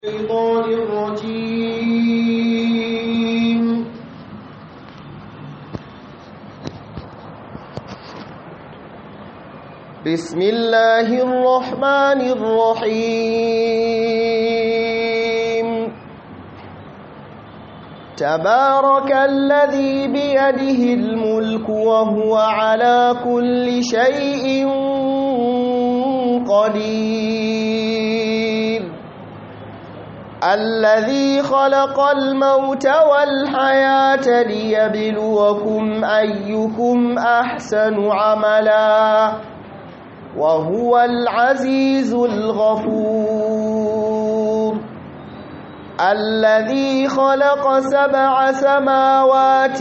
الشيطان الرجيم بسم الله الرحمن الرحيم تبارك الذي بيده الملك وهو على كل شيء قدير الذي خلق الموت والحياة ليبلوكم أيكم أحسن عملا وهو العزيز الغفور الذي خلق سبع سماوات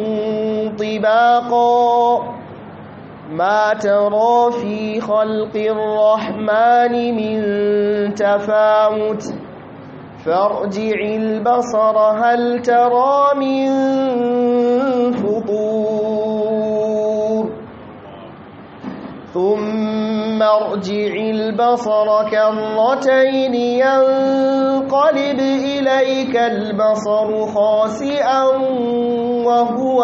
طباقا ما ترى في خلق الرحمن من تفاوت فارجع البصر هل ترى من فطور ثم ارجع البصر كرتين ينقلب إليك البصر خاسئا وهو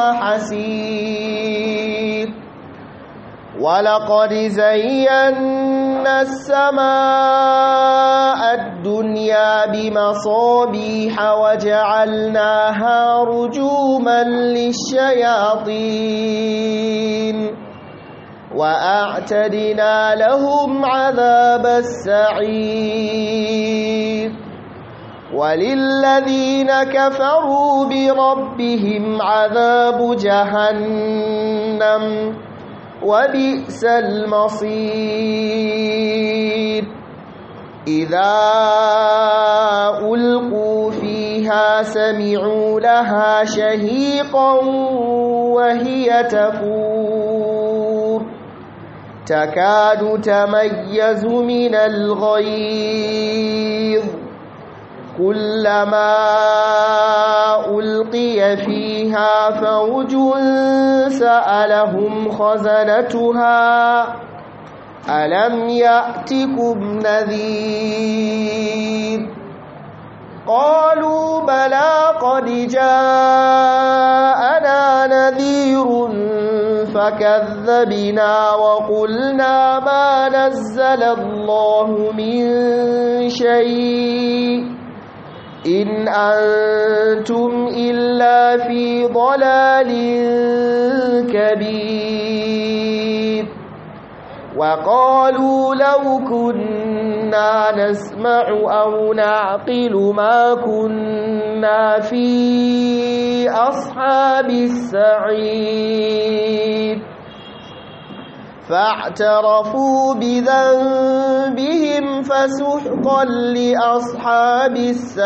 حسير ولقد زينا السماء الدنيا بمصابيح وجعلناها رجوما للشياطين وأعتدنا لهم عذاب السعير وللذين كفروا بربهم عذاب جهنم وبئس المصير إذا ألقوا فيها سمعوا لها شهيقا وهي تفور تكاد تميز من الغيظ كلما ألقي فيها فوج سألهم خزنتها ألم يأتكم نذير قالوا بلى قد جاءنا نذير فكذبنا وقلنا ما نزل الله من شيء إن أنتم إلا في ضلال كبير وقالوا لو كنا نسمع أو نعقل ما كنا في أصحاب السعير فاعترفوا بذنبهم فسحقا لأصحاب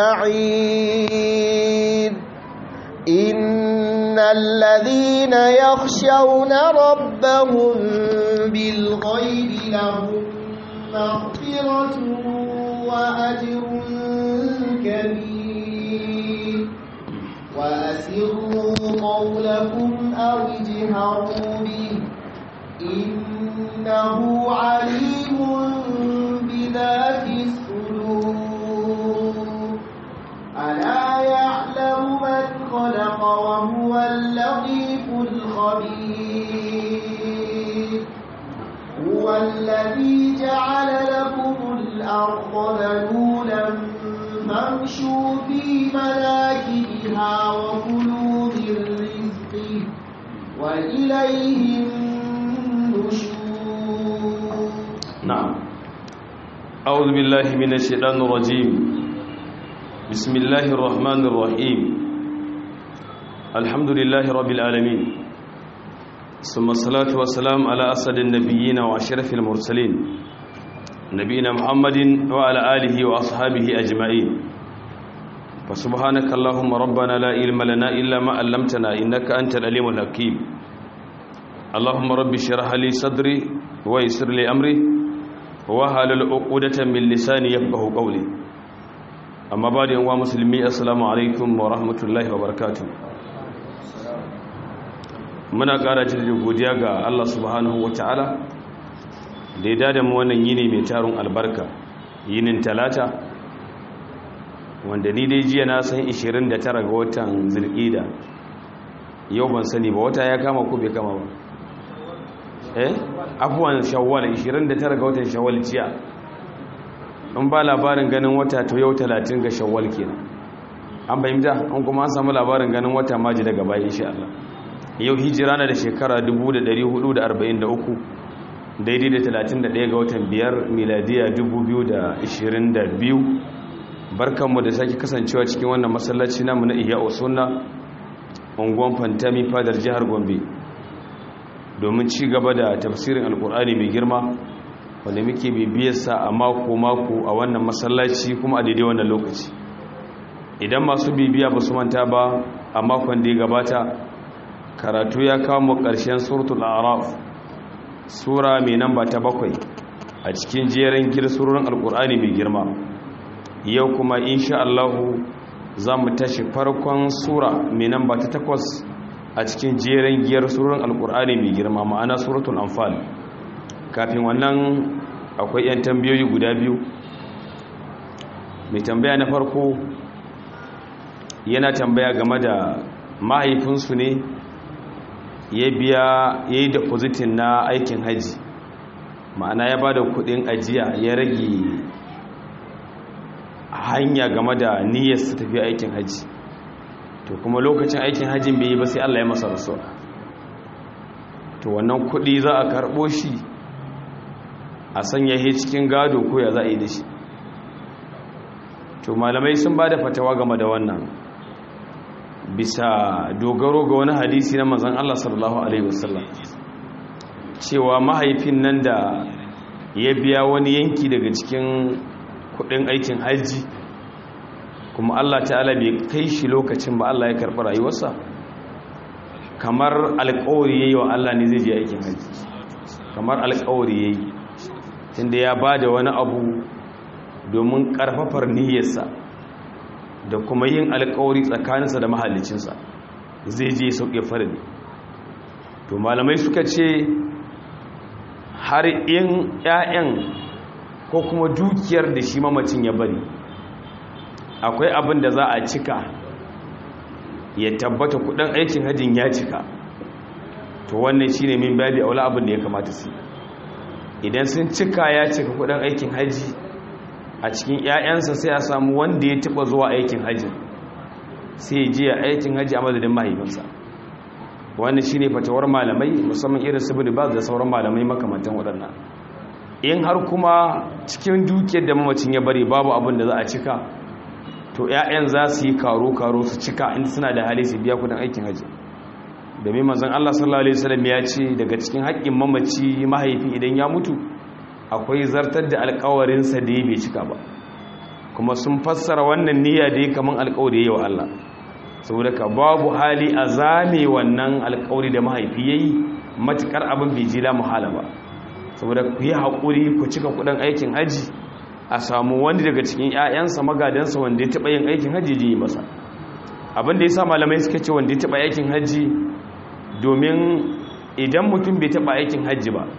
السعير إن الذين يخشون ربهم بالغيب لهم مغفرة وأجر كبير وأسروا قولكم أو اجهروا به إنه عليم بذات الصدور ألا يعلم من خلق وهو اللطيف الخبير هو الذي جعل لكم الأرض ذلولا فامشوا في مناكبها وكلوا من رزقه وإليه النشور نعم أعوذ بالله من الشيطان الرجيم بسم الله الرحمن الرحيم الحمد لله رب العالمين ثم الصلاة والسلام على أسد النبيين وأشرف المرسلين نبينا محمد وعلى آله وأصحابه أجمعين فسبحانك اللهم ربنا لا علم لنا إلا ما علمتنا إنك أنت العليم الحكيم اللهم رب اشرح لي صدري ويسر لي أمري وهل عقدة من لساني يفقه قولي amma ba da yanwa musulmi assalamu alaikum wa rahmatullahi wa barakatu muna ƙara jirgin godiya ga allah subhanahu wa ta'ala da ya dada mu wannan yini mai tarun albarka yinin talata wanda ni dai jiya na san 29 ga watan zulqida yau ban sani ba wata ya kama ko bai kama ba eh abuwan shawwal 29 ga watan shawwal jiya in ba labarin ganin wata to yau 30 ga shawwal kenan an bayyana an kuma an samu labarin ganin wata maji daga baya insha Allah yau hijira na da shekara 1443 daidai da 31 ga watan biyar miladiya 2022 barkanmu da sake kasancewa cikin wannan masallaci namu na iya sunna unguwan fantami fadar jihar gombe domin ci gaba da tafsirin alkur'ani mai girma wanda muke bibiyarsa a mako-mako a wannan masallaci kuma a daidai wannan lokaci idan masu bibiya ba su manta ba a makon da ya gabata karatu ya kamo ƙarshen suratul araf sura mai namba ta bakwai a cikin jerin girsurorin alkur'ani mai girma yau kuma insha Allahu za mu tashi farkon sura mai namba ta takwas a cikin jerin giyar surorin alkur'ani mai girma ma'ana suratul anfal kafin wannan akwai 'yan tambayoyi guda biyu mai tambaya na farko yana tambaya game da mahaifinsu ne ya biya ya yi depositin na aikin haji ma'ana ya ba da kudin ajiya ya rage hanya game da niyyar su tafi aikin haji to kuma lokacin aikin hajjin bai yi ba sai Allah ya masa rasuwa to wannan kudi za a karbo shi a sanya shi cikin gado ko ya za a yi da shi to malamai sun ba da fatawa game da wannan bisa dogaro ga wani hadisi na manzon Allah sallallahu alaihi wasallam cewa mahaifin nan da ya biya wani yanki daga cikin kudin aikin hajji kuma Allah ta'ala bai kai shi lokacin ba Allah ya karɓi rayuwarsa kamar alƙawari yayi wa Allah ne zai je aikin hajji kamar alƙawari yayi tunda ya bada wani abu domin ƙarfafar niyyarsa da kuma yin alƙawari tsakaninsa da mahallicinsa zai je sauke farali to malamai suka ce har in 'ya'yan ko kuma dukiyar da shi mamacin ya bari akwai abin da za a cika ya tabbata kudin aikin hajjin ya cika to wannan shine min babi aula abin da ya kamata su idan sun cika ya cika kudin aikin hajji a cikin 'ya'yansa sai a samu wanda ya taba zuwa aikin hajjin sai je a aikin hajji a madadin mahaifinsa wannan shine fatawar malamai musamman irin su bin da sauran malamai makamantan waɗannan in har kuma cikin dukiyar da mamacin ya bari babu abin da za a cika to 'ya'yan za su yi karo-karo su cika inda suna da hali su biya kudin aikin haji domin manzan Allah sallallahu Alaihi wasallam ya ce daga cikin haƙƙin mamaci mahaifi idan ya mutu akwai zartar da alkawarinsa da ya bai cika ba kuma sun fassara wannan niyya da ya kaman alkawari ya wa Allah saboda ka babu hali a zame wannan alkawari da mahaifi ya yi matuƙar abin bai jila muhala ba saboda ku yi haƙuri ku cika kudin aikin haji a samu wani daga cikin 'ya'yansa magadansa wanda ya taɓa yin aikin hajji ji masa abin da ya sa malamai suka ce wanda ya taɓa aikin hajji domin idan mutum bai taɓa aikin hajji ba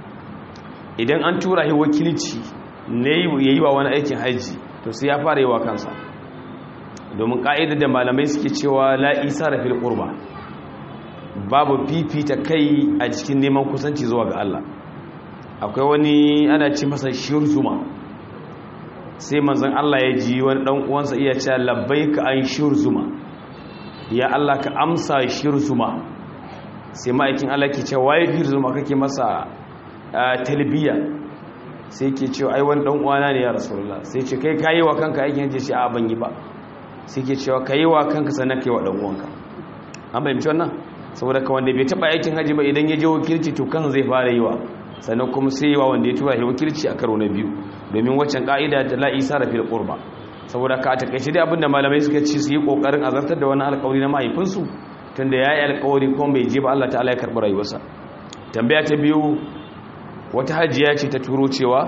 idan an tura yi wakilci ne ya yi wa wani aikin hajji to sai ya fara yi wa kansa domin ƙa'idar da malamai suke cewa la'isa da fil ƙurba babu fifita kai a cikin neman kusanci zuwa ga Allah akwai wani ana ce masa shiyar zuma sai manzan Allah ya ji wani ɗan uwansa iya cewa labbaika an shiyar zuma ya Allah ka amsa shiyar zuma sai ma'aikin Allah ke cewa waye shiyar zuma kake masa talbiya sai ke cewa ai wani ɗan uwana ne ya rasulullah sai ce kai kayi wa kanka aikin yaje shi a ban yi ba sai ke cewa kayi wa kanka sannan kai wa ɗan uwanka an fahimci wannan saboda ka wanda bai taɓa aikin haji ba idan ya je wakilci to kan zai fara yi wa sannan kuma sai wa wanda ya tura shi wakilci a karo na biyu domin waccan ka'ida ta la'isa da fil qurba saboda ka takaice dai abinda malamai suka ci su yi kokarin azartar da wani alƙawari na mahaifinsu tunda yayi alƙawari kuma bai je ba Allah ta'ala ya karɓi rayuwarsa tambaya ta biyu wata hajiya ce ta turo cewa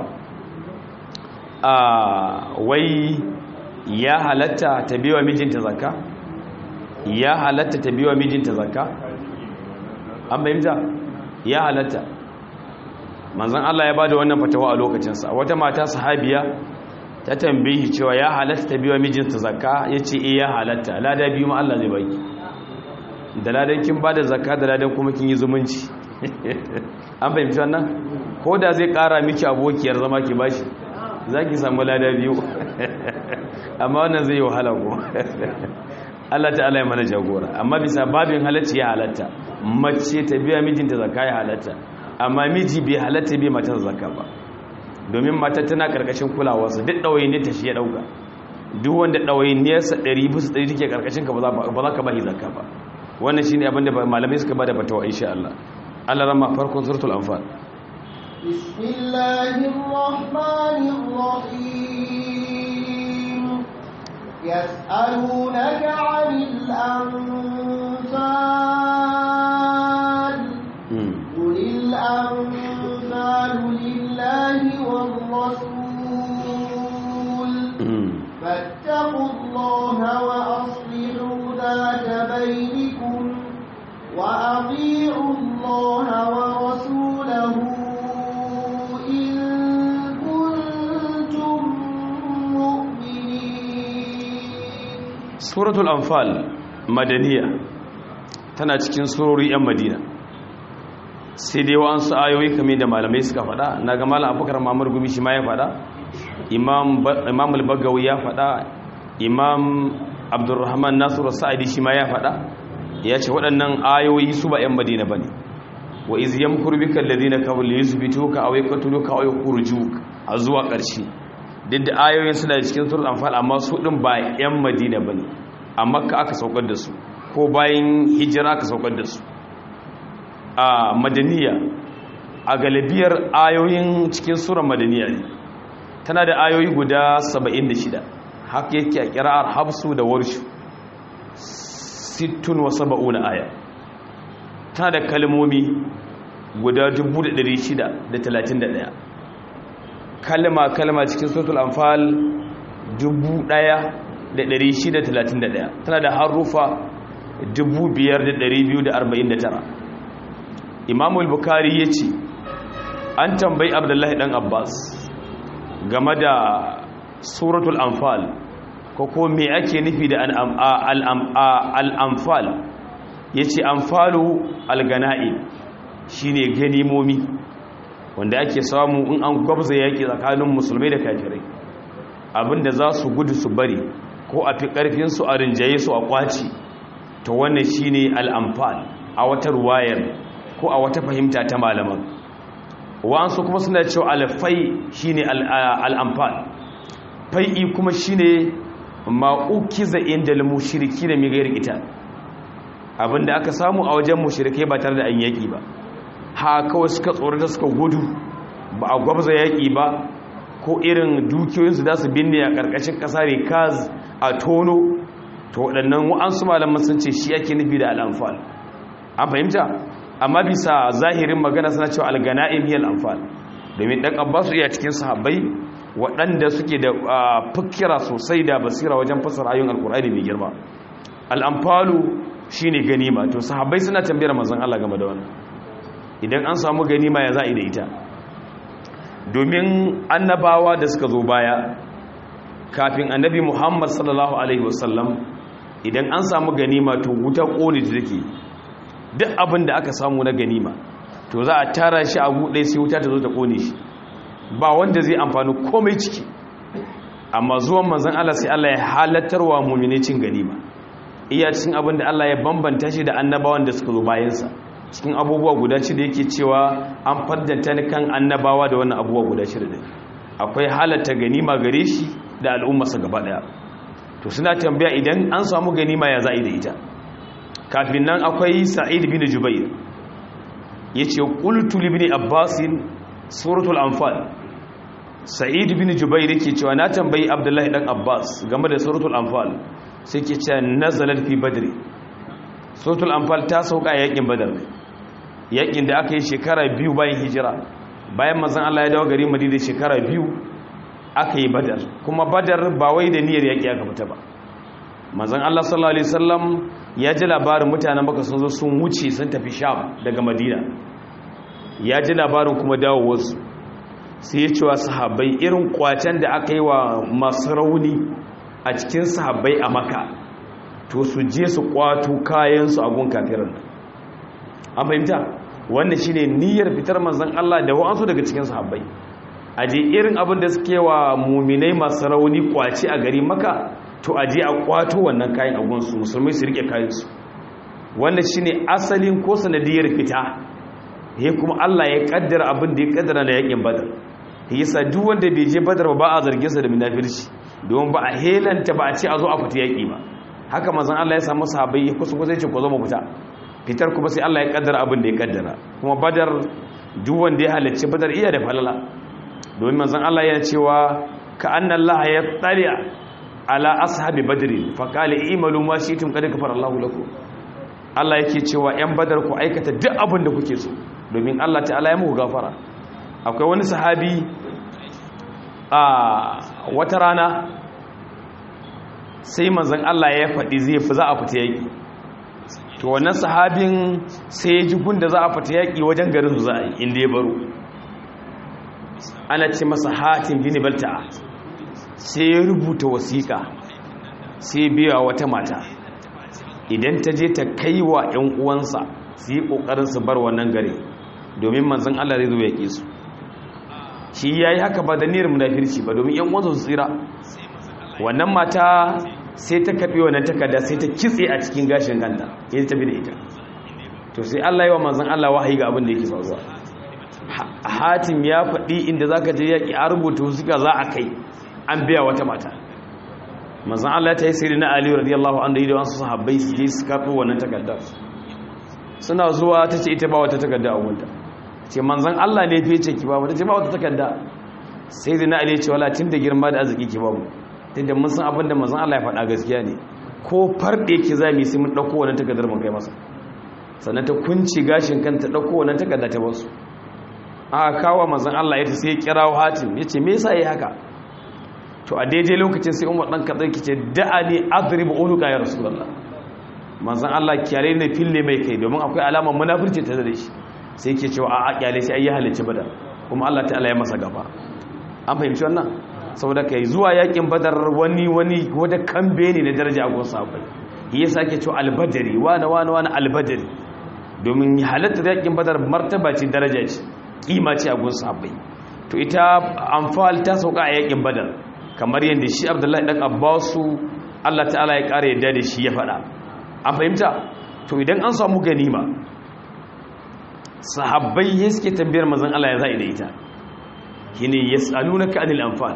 a wai ya halatta ta biwa mijinta zakka ya halatta ta biwa mijinta zakka an bayyana ya halatta manzan Allah ya bada wannan fatawa a lokacinsa wata mata sahabiya ta tambayi cewa ya halatta ta biya mijinta zakka ya ce eh ya halatta lada biyu ma Allah zai baki da ladan kin ba da zakka da ladan kuma kin yi zumunci an fahimci wannan ko da zai kara miki abokiyar zama ki bashi za ki samu lada biyu amma wannan zai yi wahala ko Allah ta'ala ya mana jagora amma bisa babin halacci ya halatta mace ta biya mijinta zakka ya halatta amma miji bai halatta bai matar zakka ba domin matar tana karkashin kulawarsa duk ɗawainiyar ta shi ya ɗauka duk wanda ɗawainiyarsa ɗari bisa ɗari take karkashin ka ba za ka ba shi zakka ba wannan shine abin da malamai suka bada fatawa insha Allah Allah rama farkon suratul anfal bismillahir rahmanir rahim yas'alunaka 'anil anfal qulil anfalu lillahi war rasul fattaqu allaha wa aslihu ذات بينكم وأطيعوا الله ورسوله إن كنتم مؤمنين سورة الأنفال مدنية tana cikin surori 'yan madina sai dai wa'ansu ayoyi kamar da malamai suka faɗa na ga malam abubakar mamar gumi shi ma ya faɗa imam al-bagawi ya faɗa imam abdurrahman nasiru sa'adi shi ma ya faɗa ya ce waɗannan ayoyi su ba 'yan madina ba ne wa iz yamkuru bika alladhina kafaru liyuthbituka aw yaqtuluka aw yukhrijuka a zuwa ƙarshe duk da ayoyin suna da cikin suratul anfal amma su din ba 'yan madina ba ne a makka aka saukar da su ko bayan hijira aka saukar da su a madaniya a galibiyar ayoyin cikin surar madaniya ne tana da ayoyi guda 76 haka yake a kira'ar hafsu da warshu sittun wa saba'una aya tana da kalmomi guda 631 kalma kalma cikin suratul anfal 1631 tana da harufa 5249 imamul bukari ya ce an tambayi abdullahi dan abbas game da suratul anfal ko ko me ake nufi da al'amfal ya ce amfalu algana'i shi ne ganimomi wanda ake samu in an gwabza yaƙi tsakanin musulmai da kafirai abinda za su gudu su bari ko a fi ƙarfinsu a rinjaye su a ƙwaci ta wannan shi ne al'amfal a wata ruwayar ko a wata fahimta ta malaman wa'ansu kuma suna cewa alfai shi ne al'amfal fai'i kuma shi ne ma'ukiza inda mushiriki da migayar ita abinda aka samu a wajen mushirikai ba tare da an yaƙi ba ha kawai suka tsorata suka gudu ba a gwabza yaƙi ba ko irin dukiyoyinsu za su binne a ƙarƙashin ƙasa rikaz a tono to waɗannan wa'ansu malaman sun ce shi ake nufi da al'amfal an fahimta amma bisa zahirin magana suna cewa algana'im hiyal amfal domin ɗan abbasu iya cikin sahabbai waɗanda suke da fikira sosai da basira wajen fasar ayyun alkur'ani mai girma al'amfalu shine ganima to sahabbai suna tambayar manzon Allah game da wannan idan an samu ganima ya za'i da ita domin annabawa da suka zo baya kafin annabi Muhammad sallallahu alaihi wasallam idan an samu ganima to wuta kone ta take duk abin da aka samu na ganima to za a tara shi a buɗe sai wuta ta zo ta kone shi ba wanda zai amfani komai ciki amma zuwan manzon Allah sai Allah ya halattarwa mu'mine cin ganima iya cikin abin da Allah ya bambanta shi da annabawan da suka zo bayansa cikin abubuwa guda ci da yake cewa an faddanta ni kan annabawa da wannan abubuwa guda shida da akwai halatta ganima gare shi da al'ummarsa gaba daya to suna tambaya idan an samu ganima ya za'i da ita kafin nan akwai sa'id bin jubair yace qultu li ibn abbas suratul anfal sa'id bin jubair yake cewa na tambayi abdullahi dan abbas game da suratul anfal sai ke cewa nazalat fi badri suratul anfal ta sauka yakin badar yakin da aka yi shekara biyu bayan hijira bayan manzon Allah ya dawo gari Madina shekara biyu aka yi badar kuma badar ba wai da niyyar yaki aka fita ba manzon Allah sallallahu alaihi wasallam ya ji labarin mutanen baka sun zo sun wuce sun tafi sham daga madina ya ji labarin kuma dawowarsu sai ya ce wa sahabbai irin kwacen da aka yi wa masu rauni a cikin sahabbai a maka to su je su kwato kayansu a gun kafirin an fahimta wannan shine niyyar fitar manzon Allah da wa'ansu daga cikin sahabbai aje irin abin da suke wa muminai masu rauni kwaci a gari maka to aje a kwato wannan kayan a gunsu musulmai su rike kayansu wannan shine asalin ko sanadiyar fita he kuma Allah ya kaddara abin da ya kaddara da yakin badar yasa duk wanda bai je badar ba a zargin sa da munafirci don ba a helanta ba a ce a zo a fita yaki ba haka manzon Allah ya samu sahabbai ya kusa kusa ya ce ku zo mu fita fitar kuma sai Allah ya kaddara abin da ya kaddara kuma badar duk wanda ya halarci badar iya da falala domin manzon Allah yana cewa ka anna Allah ya tsali'a ala ashabi badri fa qala imalu ma shi'tum qad kafara Allahu lakum Allah yake cewa yan badar ku aikata duk abin da kuke so domin Allah ta'ala ya muku gafara akwai wani sahabi a wata rana sai manzon Allah ya faɗi zai fi za a fita yaki to wannan sahabin sai ya ji gunda za a fita yaƙi wajen garin su za a yi inda ya baro ana ce masa hatin bini balta sai ya rubuta wasiƙa sai biya wata mata idan ta je ta kai wa 'yan uwansa su yi ƙoƙarin su bar wannan gari domin manzan Allah zai zo ya ƙi su shi ya yi haka ba da niyyar munafirci ba domin 'yan uwansa su tsira wannan mata sai ta kaɓe wannan takarda sai ta kitse a cikin gashin kanta ya tafi da ita to sai Allah yi wa manzan Allah wahayi ga abin da yake faruwa hatim ya faɗi inda za ka je yaƙi a rubuta suka za a kai an biya wata mata manzan Allah ta yi sirri na aliyu radiyallahu an da yi da wasu sahabbai su je su kaɓe wannan takarda suna zuwa ta ce ita ba wata takarda a wunta ce manzan Allah ne fiye ce ki ba wata ce ba wata takarda sai da na aliyu ce wala tun da girma da arziki ki babu tunda mun san abin da manzon Allah ya faɗa gaskiya ne ko farɗe yake za mu sai mun ɗauko wannan takardar mun kai masa sannan ta kunci gashin kanta ɗauko wannan takarda ta basu aka kawo manzon Allah ya ta sai kirawo hatim ya ce me yasa yi haka to a daidai lokacin sai umar ɗan kaɗai kice da'ani adribu unuka ya rasulullah manzon Allah kyale ne fille mai kai domin akwai alamar munafurci ta da shi sai yake cewa a kyale sai ayi halicci badar kuma Allah ta'ala ya masa gaba an fahimci wannan saboda kai zuwa yakin badar wani wani wata kambe ne na daraja a gun sahabbai ya sake cewa albadari wani wani wani albadari domin halatta yakin badar martaba ce daraja ce kima ce a gun sahabbai to ita amfal ta sauka a yakin badar kamar yadda shi abdullahi dan abbasu Allah ta'ala ya kare yadda da shi ya faɗa an fahimta to idan an samu ganima sahabbai ya suke tambayar mazan Allah ya za'i da ita shine yas'alunaka anil anfal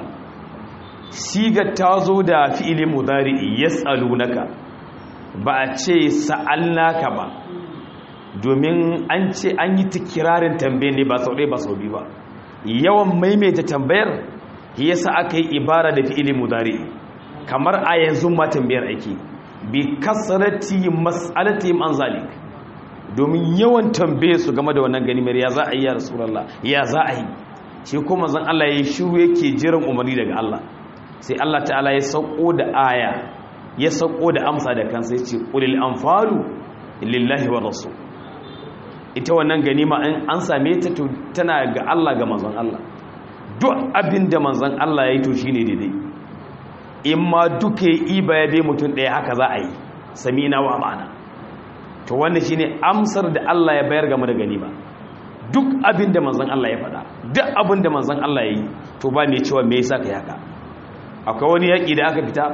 sigar ta zo da fi'ilin mudari'i yas'alunaka ba a ce sa'alnaka ba domin an ce an yi tikirarin tambayar ne ba sau ɗaya ba sau biyu ba yawan maimaita tambayar yasa aka yi ibara da fi'ilin mudari'i kamar a yanzu ma tambayar ake bi kasarati mas'alatihim an zalik domin yawan tambaye su game da wannan ganimar ya za a yi ya rasulullah ya za a yi shi kuma zan Allah ya shiru yake jiran umarni daga Allah sai Allah ta'ala ya sauko da aya ya sauko da amsa da kansa ya ce qulil anfalu lillahi wa rasul ita wannan ganima in an same ta to tana ga Allah ga manzon Allah duk abin da manzon Allah ya yi to shine daidai in ma duka yi iba ya bai mutum ɗaya haka za a yi samina wa ma'ana to wannan shine amsar da Allah ya bayar game da ganima duk abin da manzon Allah ya faɗa duk abin da manzon Allah ya yi to ba mai cewa me yasa ka yaka akwai wani yaƙi da aka fita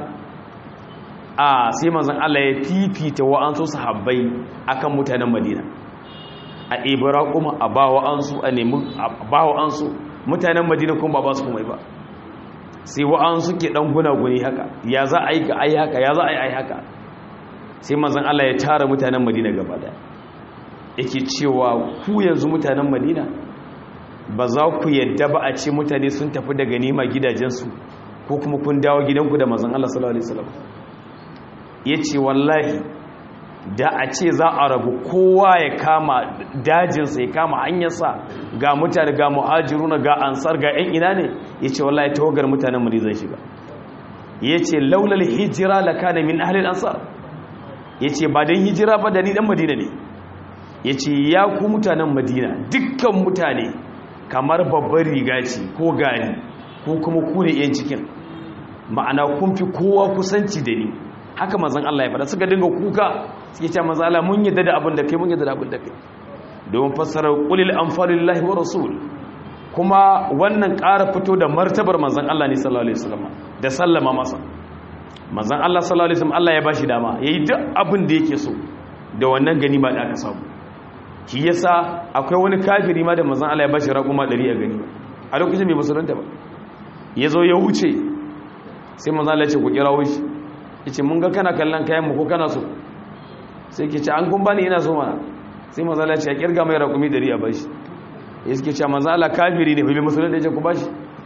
a sai manzon Allah ya fifita wa'ansu sahabbai akan mutanen Madina a ibra kuma a ba wa'ansu a nemi a ba wa'ansu mutanen Madina kuma ba ba su kuma ba sai wa'ansu ke dan gunaguni haka ya za a yi ga ai haka ya za a yi ai haka sai manzon Allah ya tara mutanen Madina gaba daya yake cewa ku yanzu mutanen Madina ba za ku yadda ba a ce mutane sun tafi daga nima gidajensu ko kuma kun dawo gidanku da manzon Allah sallallahu alaihi wasallam yace wallahi da a ce za a rabu kowa ya kama dajinsa ya kama hanyarsa ga mutane ga muhajiruna ga ansar ga yan ina ne yace wallahi tawagar mutanen Madina zai shiga yace laulal hijra lakana min ahli al-ansar yace ba dan hijira ba da ni dan Madina ne yace ya ku mutanen Madina dukkan mutane kamar babbar riga ce ko gani ko kuma ku ne yan cikin ma'ana kun fi kowa kusanci da ni haka manzon Allah ya faɗa suka dinga kuka suke cewa manzon Allah mun yadda da abin da kai mun yadda da abin da kai domin fassarar qulil anfalillahi wa rasul kuma wannan ƙara fito da martabar manzon Allah ne sallallahu alaihi wasallam da sallama masa manzon Allah sallallahu alaihi wasallam Allah ya bashi dama yayi duk abin da yake so da wannan ganima da aka samu shi yasa akwai wani kafiri ma da manzon Allah ya bashi raƙuma 100 a gani a lokacin bai musulunta ba yazo ya wuce sai manzon Allah ya ce ku kirawo shi yace mun ga kana kallon kayan mu ko kana so sai ke ce an kun bani ina so mana sai manzon Allah ya ce ya kirga mai raƙumi 100 a bashi ya suke cewa manzon Allah kafiri ne bai musulunta ya ce ku bashi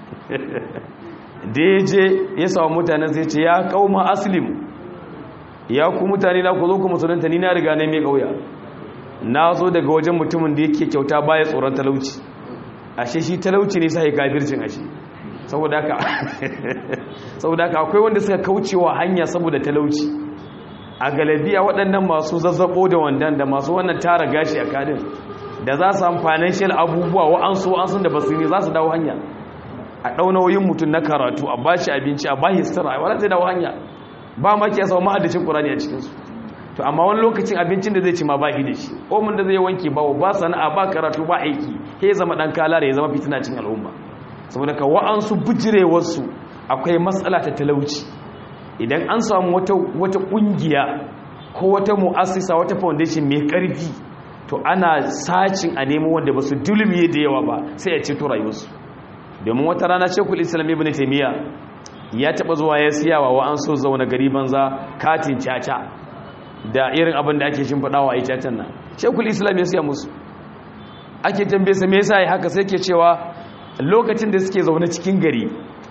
da ya je ya samu mutanen sai ce ya kauma aslim ya ku mutane na ku zo ku musulunta ni na riga ne mai kauya na zo daga wajen mutumin da yake kyauta baya tsoron talauci ashe shi talauci ne sai kafircin ashe saboda haka saboda haka akwai wanda suka kaucewa hanya saboda talauci a galabiya waɗannan masu zazzabo da wandan da masu wannan tara gashi a kadin da za su amfanin shi abubuwa wa'ansu wa'ansu da basu ne za su dawo hanya a ɗaunawoyin mutum na karatu a ba shi abinci a ba shi sitara a wadda zai dawo hanya ba ma ke yasa ma'adacin ƙurani a cikinsu to amma wani lokacin abincin da zai ci ma ba shi da shi omin da zai wanke bawo ba sana'a ba karatu ba aiki ya zama ɗan kala da ya zama fitina cin al'umma saboda ka wa'ansu bijirewarsu akwai matsala ta talauci idan an samu wata ƙungiya ko wata mu'assisa wata foundation mai ƙarfi to ana sacin a nemo wanda ba su dulmiye da yawa ba sai ya ceto rayuwarsu domin wata rana shekul islam ibn taimiyya ya taba zuwa ya siyawa wa an so zaune gari banza katin caca da irin abin da ake shimfiɗawa a yi cacan nan shekul islam ya siya musu ake tambaye sa me yasa ya haka sai ke cewa lokacin da suke zaune cikin gari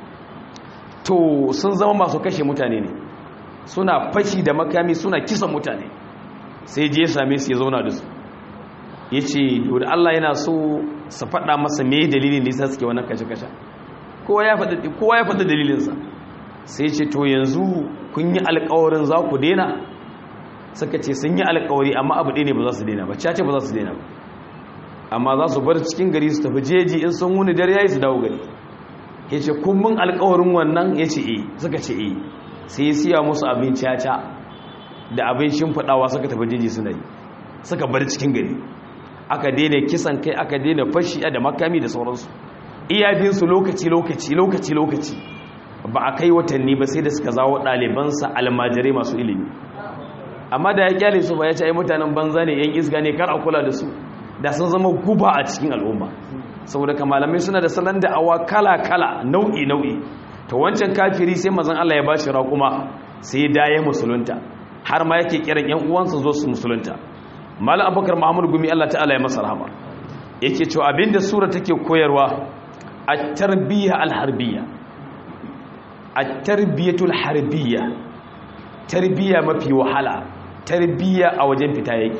to sun zama masu kashe mutane ne suna fashi da makami suna kisan mutane sai je ya same su ya zauna da su ya ce da Allah yana so su faɗa masa me dalilin da yasa suke wannan kashe-kashe kowa ya faɗa dalilinsa sai ce to yanzu kun yi alkawarin za ku daina suka ce sun yi alkawari amma abu ɗaya ne ba za su daina ba cace ba za su daina ba amma za su bar cikin gari su tafi jeji in sun wuni dare yayi su dawo gari ya ce kun mun alkawarin wannan ya ce eh suka ce eh sai ya siya musu abin caca da abin shimfiɗawa suka tafi jeji suna yi suka bar cikin gari aka daina kisan kai aka daina fashi da makami da sauransu iyabinsu lokaci lokaci lokaci lokaci ba a kai watanni ba sai da suka zawo ɗalibansa almajirai masu ilimi amma da ya kyale su ba ya ce ai mutanen banza ne yan isga ne kar a kula da su da sun zama guba a cikin al'umma saboda ka malamai suna da salon da awa kala kala nau'i nau'i to wancan kafiri sai mazan Allah ya ba shi raƙuma sai ya daye musulunta har ma yake kiran yan uwansa zo su musulunta malam abubakar muhammadu gumi allah ta'ala ya masa rahama yake cewa abinda sura take koyarwa a tarbiyya alharbiya a tarbiyyatul harbiya tarbiyya mafi wahala tarbiyya a wajen fita yake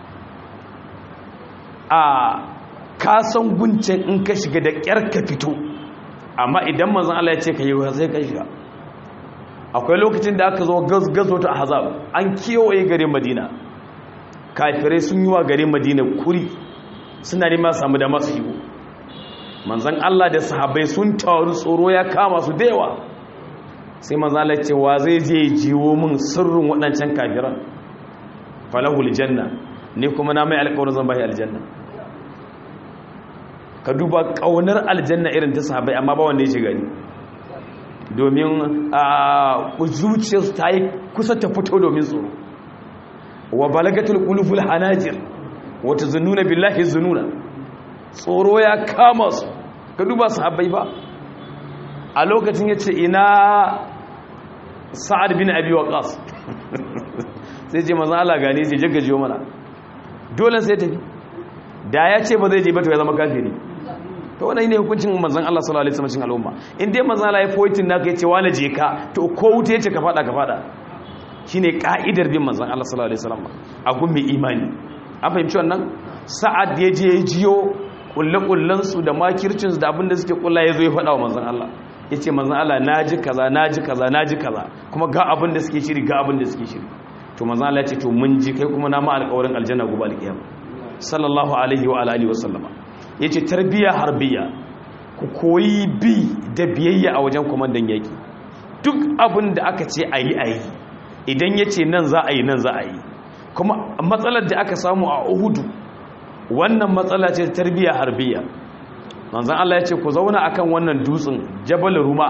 a kasan guncin in ka shiga da kyar ka fito amma idan manzon allah ya ce ka yi sai ka shiga akwai lokacin da aka zo gazo ta hazab an kewaye garin madina kafirai sun yi wa garin madina kuri suna nema samu da masu yiwu manzan Allah da sahabai sun taru tsoro ya kama su da yawa sai manzan Allah cewa zai je jiwo min sirrin waɗancan kafiran falahul janna ne kuma na mai alƙawarin zan bai aljanna ka duba ƙaunar aljanna irin ta sahabai amma ba wanda ya shiga ni domin a zuciyarsu ta yi kusa ta fito domin tsoro wa balagatul qulubul hanajir wa tazunnuna billahi zununa tsoro ya kama su ka duba sahabbai ba a lokacin yace ina sa'ad bin abi waqas sai je manzo Allah gane sai jaggajiyo mana dole sai tafi da ya ce ba zai je ba to ya zama kafiri to wannan ne hukuncin manzon Allah sallallahu alaihi wasallam al'umma in dai manzon Allah ya foitin naka yace wala je ka to ko wuta yace ka fada ka fada shine ka'idar bin manzon Allah sallallahu alaihi wasallam a gun mai imani an fahimci wannan sa'ad ya je ya jiyo kullakullan su da makircin su da abin da suke kulla yazo ya fada wa manzon Allah yace manzon Allah naji kaza naji kaza naji kaza kuma ga abin da suke shiri ga abin da suke shiri to manzon Allah ya ce to mun ji kai kuma na ma alƙawarin aljanna gobe alƙiyama sallallahu alaihi wa alihi wa sallama yace tarbiya harbiya ku koyi bi da biyayya a wajen komandan yaki duk abin da aka ce ayi ayi idan yace nan za a yi nan za a yi kuma matsalar da aka samu a Uhudu wannan matsala ce tarbiya harbiya manzon Allah ya ce ku zauna akan wannan dutsen Jabal Ruma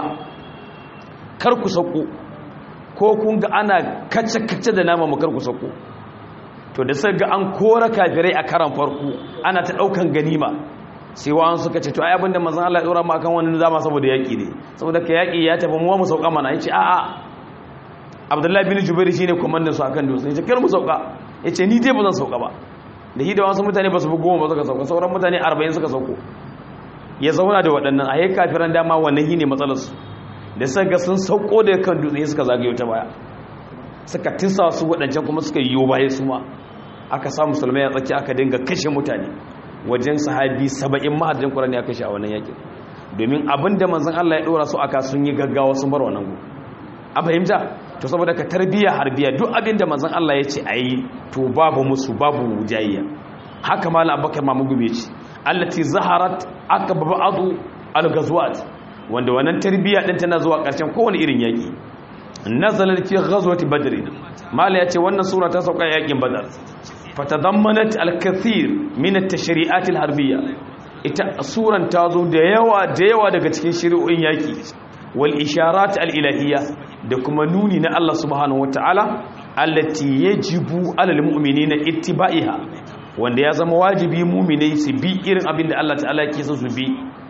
kar ku sauko ko kun ga ana kace-kace da nama makar ku sauko to da sai ga an kora kafirai a karan farko ana ta daukan ganima sai wa'an suka ce to ai abinda manzon Allah ya dora mu akan wannan zama saboda yaki ne saboda ka yaki ya tafi mu mu sauka mana yace a'a Abdullahi bin Jubair shine komandan su akan dutse yace kar mu sauka yace ni dai ba zan sauka ba da hida wasu mutane ba su fi goma ba suka sauka sauran mutane 40 suka sauko ya zauna da waɗannan a yi kafiran dama wannan shi ne matsalarsu da suka ga sun sauko da kan dutse suka zagayo ta baya suka tinsa su waɗancan kuma suka yi baya su ma aka sa musulmai a tsaki aka dinga kashe mutane wajen sahabi saba'in mahajjin kurani aka kashe a wannan yakin domin abin da manzan Allah ya ɗora su aka sun yi gaggawa sun bar wannan gu a fahimta to saboda ka tarbiya harbiya duk abin da manzan Allah ya ce a yi to babu musu babu jayayya haka malam abubakar mamugu bai ce allati zaharat aka baba'adu al-ghazwat wanda wannan tarbiyya din tana zuwa ƙarshen kowane irin yaki nazalat fi ghazwati badr mala yace wannan sura ta sauka yakin badar fatadammanat al-kathir min at-tashri'at al-harbiyya ita suran ta zo da yawa da yawa daga cikin shari'o'in yaki wal isharat al-ilahiyya da kuma nuni na Allah subhanahu wataala allati yajibu alal mu'minina ittiba'iha wanda ya zama wajibi mu'minai su bi irin abin da Allah ta'ala yake so su bi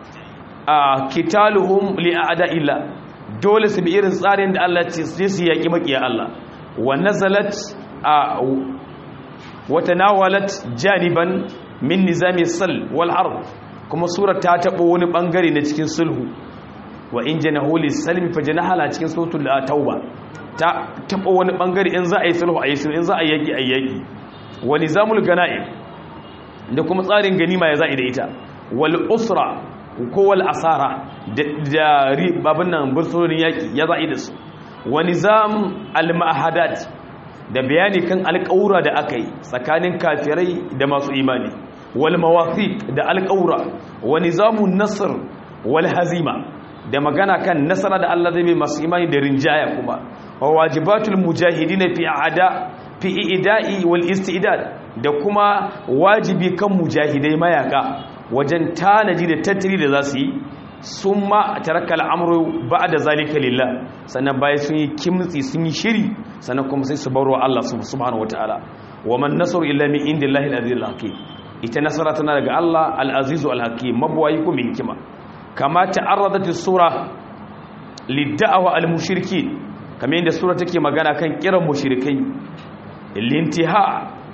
a kitaluhum li a'da'illah dole su bi irin tsarin da Allah ce su yaki makiya Allah wa nazalat a wa tanawalat janiban min nizami sal wal harb kuma surar ta tabo wani bangare na cikin sulhu wa in janahu lis-salmi fajnahala cikin suratul tauba ta tabo wani bangare in za a yi sulhu a yi sulhu in za a yi yaki a yi yaki wa nizamul ganaim da kuma tsarin ganima ya za'i da ita wal usra ko wal asara da babin nan bursunonin yaki ya za'i da su wa nizam al ma'ahadat da bayani kan alƙawura da aka yi tsakanin kafirai da masu imani wal mawathiq da alƙawura wa nizamun nasr wal hazima da magana kan nasara da Allah zai mai masu imani da rinjaya kuma wa wajibatul mujahidin fi a'da fi ida'i wal istidad da kuma wajibi kan mujahidai mayaka wajen tanaji da tattali da za su yi summa taraka al'amru ba'da zalika lillah sannan bayan sun yi kimtsi sun yi shiri sannan kuma sai su barwa Allah subhanahu wataala wa man nasru illa min indillahi al-azizul hakim ita nasara tana daga Allah al-azizu al-hakim mabwayi ko mai hikima kama ta'arradat as-sura lid-da'wa al-mushrikin kamar yadda sura take magana kan kiran mushrikai lintiha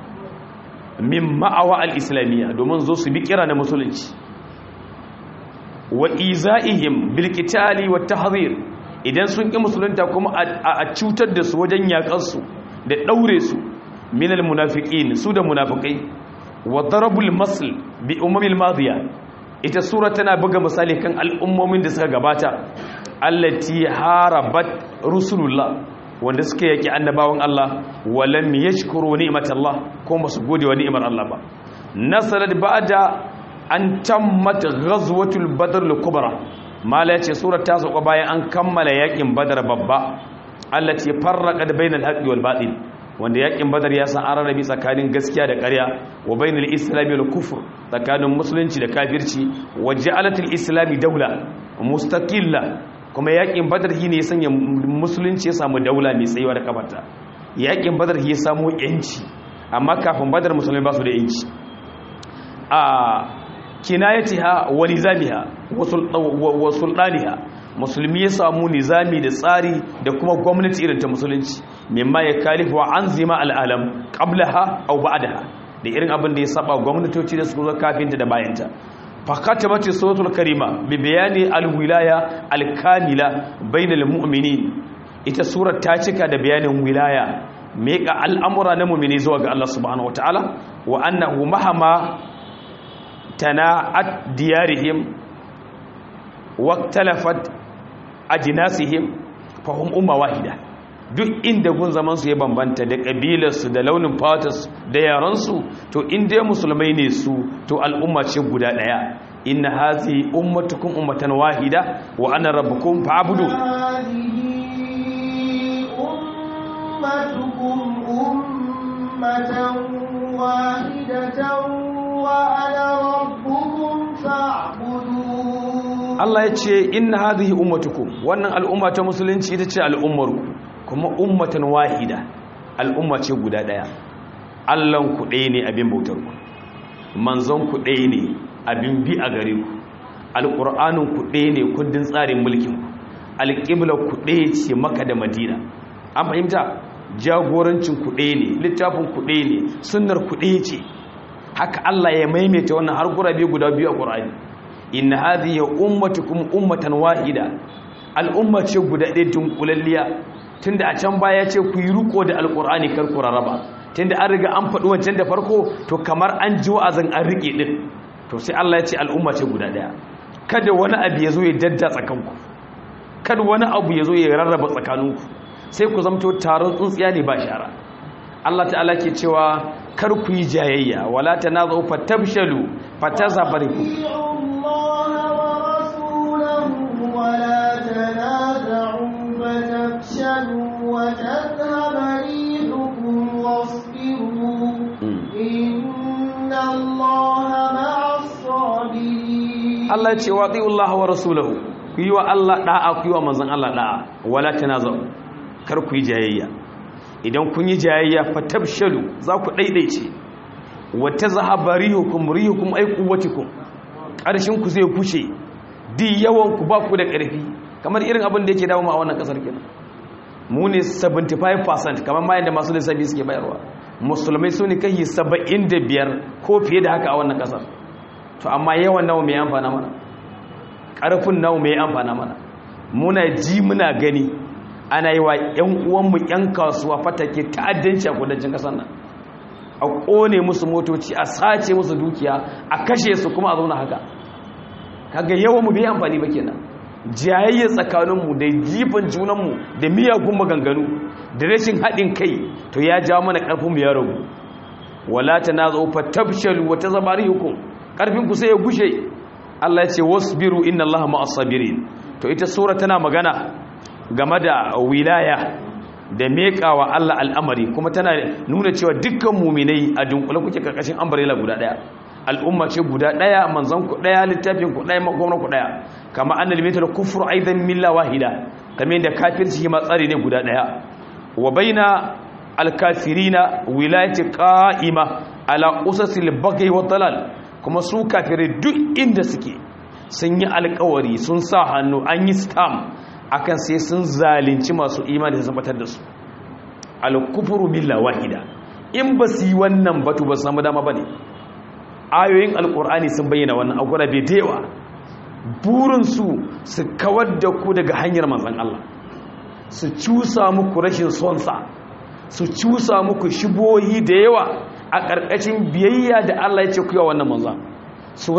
min ma'awa al-islamiyya domin zo su bi kira na musulunci wa iza'ihim bil qitali wat tahdhir idan sun ki musulunta kuma a cutar da su wajen yakar su da daure su min al-munafiqin su da munafikai wa darabul masl bi umamil madiya ita sura tana buga misali kan al'ummomin da suka gabata allati harabat rusulullah wanda suka yaki annabawan Allah walam yashkuru ni'matallah ko basu gode wa ni'mar Allah ba nasarat ba'da an tammat ghazwatul badr al-kubra mala yace surar ta sauka bayan an kammala yakin badar babba allati farraqat bainal haqqi wal batil wanda yakin badar ya san ararabi tsakanin gaskiya da ƙarya wa bainal islami wal kufr tsakanin musulunci da kafirci wa ja'alatul islami daula mustaqilla kuma yakin badar shi ne ya sanya musulunci ya samu daula mai tsayuwa da kafarta yakin badar shi ya samu yanci amma kafin badar musulmi ba su da yanci a kinayatiha wa nizamiha wa sultaniha musulmi ya samu nizami da tsari da kuma gwamnati irin ta musulunci mimma ya kalifu wa anzima al'alam qablaha aw ba'daha da irin abin da ya saba gwamnatoci da su zo kafinta da bayanta فختمت السورة الكريمة ببيان الولاية الكاملة بين المؤمنين ita surar ta cika da bayanin wilaya meka al'amura na mummini zuwa ga Allah subhanahu wa ta'ala wa annahu mahama tana'at diyarihim wa talafat ajnasihim fa hum umma wahida duk inda gun zaman su ya bambanta da kabilarsu da launin fatas da yaransu to inda musulmai ne su to al'umma ce guda daya inna hazi ummatukum ummatan wahida wa ana rabbukum fa'budu أمتكم أمة واحدة وأنا ربكم فاعبدون Allah ya ce inna hadhihi ummatukum wannan al'umma ta musulunci ita ce al'ummarku kuma ummatan wahida al'umma ce guda daya Allahn ku ɗaya ne abin bautar ku manzon ku ɗaya ne abin bi a gare ku alƙur'anin ku ɗaya ne kundin tsarin mulkin ku alƙiblar ku ɗaya ce maka da madina an fahimta jagorancin ku ɗaya ne littafin ku ɗaya ne sunnar ku ɗaya ce haka Allah ya maimaita wannan har gurabe guda biyu a Qur'ani inna hadhihi ummatukum ummatan wahida al'umma ce guda ɗaya dunkulalliya tunda a can baya ce ku yi riko da alqur'ani kar ku raraba tunda an riga an faɗi wancan da farko to kamar an ji wa'azin an rike din to sai Allah ya ce al'umma ce guda ɗaya kada wani abu ya zo ya dadda tsakanku kada wani abu ya zo ya rarraba tsakaninku sai ku zamto taron tsuntsiya ne ba shara Allah ta'ala ke cewa kar ku yi jayayya wala tanazu fatabshalu fatazabarikum ولا تنازعوا فتفشلوا وتذهب ريحكم واصبروا إن الله مع الصابرين Allah ce wa Allah wa rasulahu ku yi wa Allah da'a ku yi wa manzon Allah da'a wala tanazu kar ku yi jayayya idan kun yi jayayya fatabshalu za ku daidaice wa tazhaba rihukum rihukum ay quwwatikum karshen ku zai kushe di yawan ku ba ku da karfi kamar irin abin da yake dawo mu a wannan kasar kenan mu ne 75% kamar ma yanda masu lissafi suke bayarwa musulmai su ne kai 75 ko fiye da haka a wannan kasar to amma yawan nawa mai amfana mana ƙarfin nawa mai amfana mana muna ji muna gani ana yi wa 'yan uwanmu 'yan kasuwa fatake ta'addanci a kudancin ƙasar nan a ƙone musu motoci a sace musu dukiya a kashe su kuma a zauna haka kaga yawan mu bai amfani ba kenan jayayya tsakaninmu da jifan junanmu da miyagun maganganu da rashin haɗin kai to ya ja mana ƙarfinmu ya ragu wala ta na zo fa tabshalu wa tazabarihukum ƙarfinku sai ya gushe Allah ya ce wasbiru inna Allah ma'as sabirin to ita sura tana magana game da wilaya da mekawa Allah al'amari kuma tana nuna cewa dukkan muminai a dunkule kuke karkashin umbrella guda daya al'umma ce guda daya manzon ku daya littafin ku daya makonar ku daya kama annal mital kufru aidan milla wahida kamar yadda kafirci ma tsari ne guda daya wa baina alkafirina wilayati qa'ima ala usasil baghi wa dalal kuma su kafirai duk inda suke sun yi alkawari sun sa hannu an yi stamp akan sai sun zalunci masu imani da tabbatar da su al-kufru billahi wahida in ba su yi wannan batu ba su samu dama bane ayoyin alkur'ani sun bayyana wannan agwara bai dewa burin su su kawar da ku daga hanyar manzon Allah su cusa muku rashin son sa su cusa muku shibohi da yawa a ƙarƙashin biyayya da Allah ya ce ku yi wannan manzon su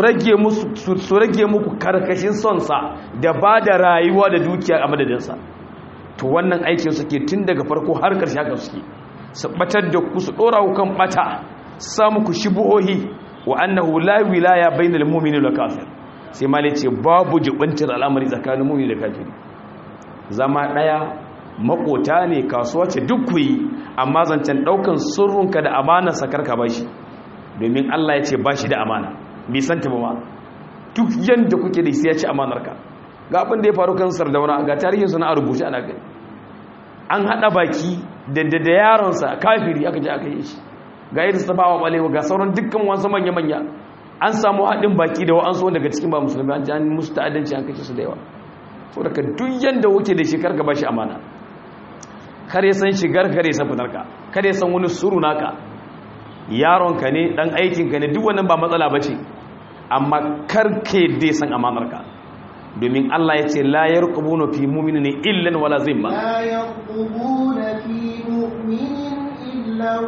rage muku karkashin sonsa da ba da rayuwa da dukiya a madadinsa to wannan aikin suke tun daga farko har ƙarshe haka suke su batar da ku su ɗora kan ɓata sa muku shibuhohi wa annahu la wilaya bainal mu'mini wal kafir sai ma ce babu jibintar al'amari tsakanin mu'mini da kafiri zama ɗaya makota ne kasuwa ce duk ku yi amma zancen ɗaukan sirrinka da amanar sakarka ba shi domin Allah ya ce ba shi da amana bai san ta ba ma duk yanda kuke da sai ya ci amanar ka ga abin da ya faru kan sardauna ga tarihin suna a rubuce ana gani an hada baki da da yaron sa kafiri aka je aka yi shi ga irin sa bawa balewa ga sauran dukkan wasu manya manya an samu hadin baki da wa'ansu daga cikin ba musulmi an ji an musu ta'addanci an kashe su da yawa saboda ka duk yanda kuke da shi karka ba shi amana kare san shigar kare san fitar ka kare san wani suru naka yaronka ne dan aikinka ne duk wannan ba matsala ba ce amma karke dai san amanarka domin Allah ya ce la yarqubuna fi mu'minin illan wala zimma la yarqubuna fi mu'minin illan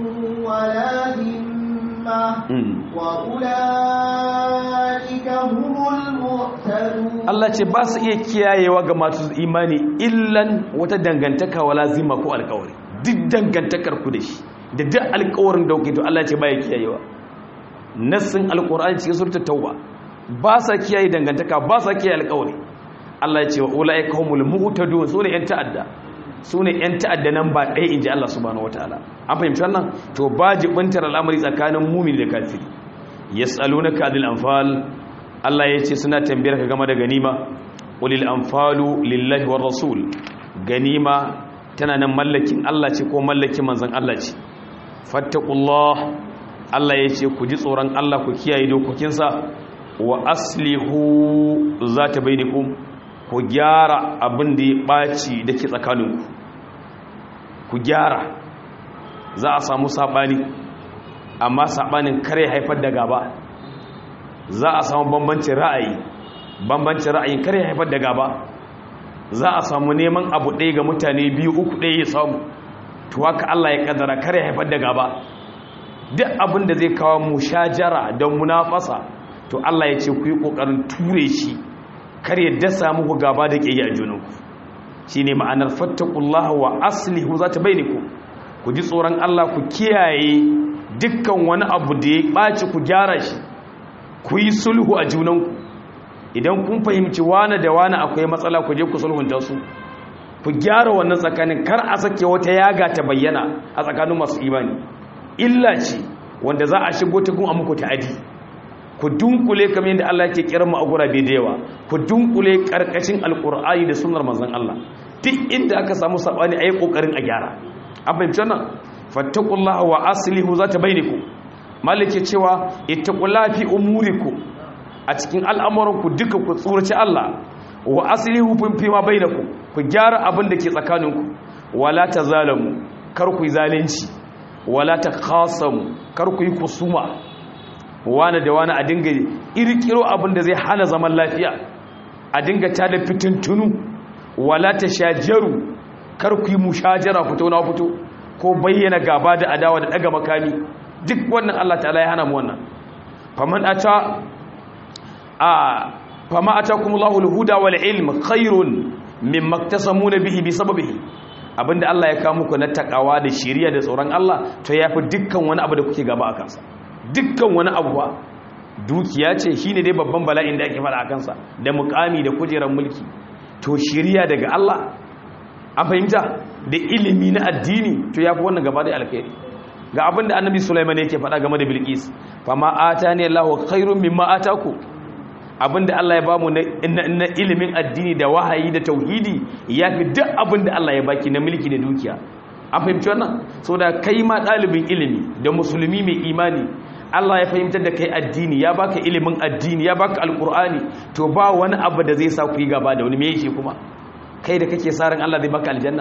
wala zimma wa ulaika humul muhtadun Allah ce ba su iya kiyayewa ga masu imani illan wata dangantaka wala zima ko alkawari duk dangantakar ku da shi da duk alkawarin da kuke to Allah ce ba ya kiyayewa nassin alqur'ani cikin suratul tauba ba sa kiyaye dangantaka ba sa kiyaye alkawari Allah ya ce wa ulaika humul mu'tadun sune yan ta'adda sune yan ta'adda nan ba ɗaya inji Allah subhanahu wataala an fahimci wannan to ba jibintar al'amari tsakanin mu'min da kafiri yas'alunaka adil anfal Allah ya ce suna tambayar ka game da ganima ulil anfalu lillahi war rasul ganima tana nan mallakin Allah ce ko mallakin manzon Allah ce fattaqullah Allah ya ce ku ji tsoron Allah ku kiyaye dokokinsa wa aslihu zata bainakum ku gyara abin da ya baci dake tsakaninku ku gyara za a samu sabani amma sabanin kare haifar da gaba za a samu bambancin ra'ayi bambancin ra'ayin kare haifar da gaba za a samu neman abu ɗaya ga mutane biyu uku ɗaya ya samu to haka Allah ya kaddara kare haifar da gaba duk abin da zai kawo mushajara don munafasa to Allah ya ce ku yi kokarin ture shi kar ya dasa muku gaba da ƙiyayya a junanku shine ma'anar fattaqullaha wa aslihu zata bainakum ku ji tsoron Allah ku kiyaye dukkan wani abu da ya ɓaci ku gyara shi ku yi sulhu a junanku idan kun fahimci wane da wane akwai matsala ku je ku sulhunta su ku gyara wannan tsakanin kar a sake wata yaga ta bayyana a tsakanin masu imani illa ce wanda za a shigo ta gun a muku ta'adi ku dunkule kamar yadda Allah ke kiran mu a gurabe da yawa ku dunkule karkashin alqur'ani da sunnar manzon Allah duk inda aka samu sabani ayi kokarin a gyara an fahimci wannan fattaqullaha wa aslihu zata bainakum malike cewa ittaqullaha fi umurikum a cikin al'amuranku duka ku tsoraci Allah wa aslihu fi ma bainakum ku gyara abin da ke tsakaninku wala tazalamu kar ku yi zalunci wala takhasamu kar ku yi kusuma wani da wani a dinga irkiro abin da zai hana zaman lafiya a dinga tada fitintunu wala tashajaru kar ku yi mushajara fito na fito ko bayyana gaba da adawa da daga makami duk wannan Allah ta'ala ya hana mu wannan faman ata a fama atakumullahu alhuda wal ilm khairun mimma iktasamuna bihi bisababihi abinda Allah ya kawo muku na takawa da shiriya da tsoron Allah to yafi dukkan wani abu da kuke gaba a kansa dukkan wani abu ba dukiya ce shine dai babban bala'in da ake fara a kansa da mukami da kujerar mulki to shiriya daga Allah a fahimta da ilimi na addini to yafi wannan gaba da alkhairi ga abinda annabi Sulaiman yake faɗa game da Bilqis fama atani Allahu khairum mimma ataku abinda Allah ya bamu na ilimin addini da wahayi da tauhidi yafi duk abinda Allah ya baki na mulki da dukiya an fahimci wannan saboda kai ma dalibin ilimi da musulmi mai imani Allah ya fahimtar da kai addini ya baka ilimin addini ya baka alkur'ani to ba wani abu da zai sa ku yi gaba da wani me yake kuma kai da kake sa ran Allah zai baka aljanna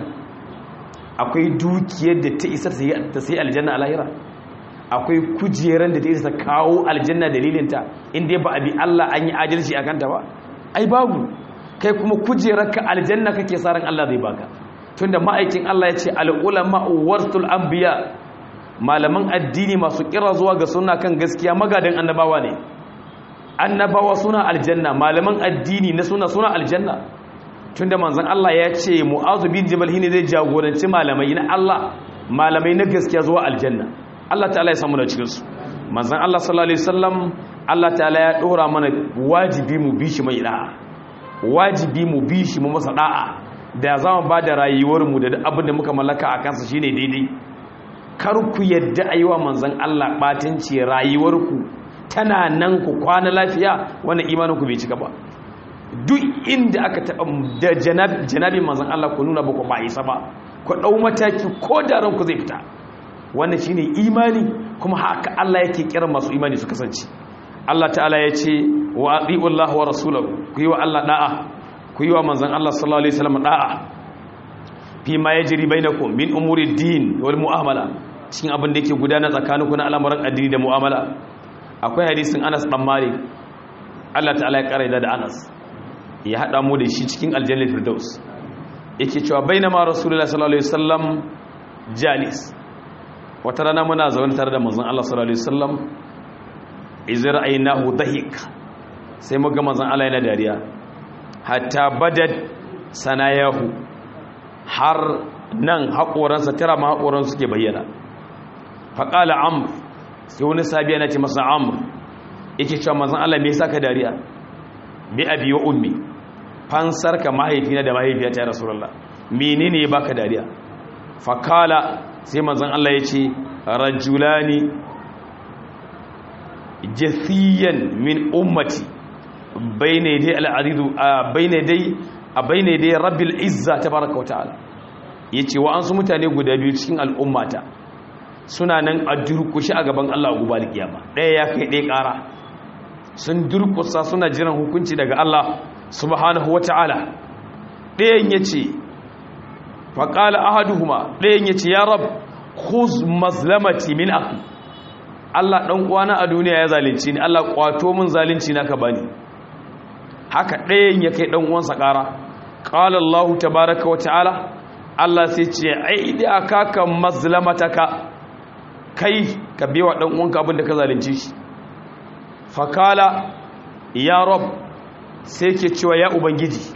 akwai dukiyar da ta isa ta sai aljanna a lahira akwai kujeran da ta isa kawo aljanna dalilinta inda ba a bi Allah an yi adalci a kanta ba ai babu kai kuma kujerar ka aljanna kake sa ran Allah zai baka tunda ma'aikin Allah ya ce al-ulama waratul anbiya malaman addini masu kira zuwa ga suna kan gaskiya magadan annabawa ne annabawa suna aljanna malaman addini na suna suna aljanna tunda manzon Allah ya ce mu'azu bin jabal ne zai jagoranci malamai na Allah malamai na gaskiya zuwa aljanna Allah ta'ala ya samu da cikin su manzon Allah sallallahu alaihi wasallam Allah ta'ala ya dora mana wajibi mu bi shi mai da'a wajibi mu bi shi mu masa da'a da za mu ba da rayuwar mu da abin da muka mallaka a kansa shine daidai kar ku yadda ayiwa manzon Allah batanci rayuwarku tana nan ku kwana lafiya wannan imanin ku bai cika ba duk inda aka taɓa da janabin manzan Allah ku nuna baku ba isa ba ku ɗau mataki ko da ranku zai fita wannan shine imani kuma haka Allah yake kira masu imani su kasance Allah ta'ala ya ce wa ati'u Allah wa rasulahu ku yi wa Allah da'a ku yi wa manzan Allah sallallahu alaihi wasallam da'a fi ma yajri bainakum min umuri din wal mu'amala cikin abin da yake gudana tsakaninku na al'amuran addini da mu'amala akwai hadisin Anas dan Malik Allah ta'ala ya kare da Anas ya haɗa mu da shi cikin aljannar firdaus yake cewa bainama rasulullah sallallahu alaihi wasallam jalis wata rana muna zaune tare da manzon Allah sallallahu alaihi wasallam izra aynahu dahik sai muga manzon Allah yana dariya hatta badad sanayahu har nan haƙoransa tara ma haƙoransa suke bayyana faƙala amr sai wani sabiya na ce masa amr yake cewa mazan Allah me yasa ka dariya bi abi wa ummi fansar ka mahaifina da mahaifiyata ya rasulullah menene ya baka dariya faƙala sai mazan Allah ya ce rajulani jathiyan min ummati bayna dai al'adidu bayna dai a bayna dai rabbil izza tabaraka wa ta'ala yace wa an su mutane guda biyu cikin al'ummata suna nan a durkushi a gaban Allah a gobe kiyama ɗaya ya kai ɗaya ƙara sun durkusa suna jiran hukunci daga Allah subhanahu wa ta'ala ɗayan yace faqala ahaduhuma ɗayan yace ya rab khuz mazlamati min akhi Allah ɗan uwana a duniya ya zalunci ni Allah kwato min zalunci na ka bani haka ɗayan ya kai ɗan uwansa ƙara qala Allah tabaaraka wa ta'ala Allah sai ce aidi akaka mazlamataka kai ka biwa ɗan uwanka abin da ka zalunci shi fakala ya rab sai ke cewa ya ubangiji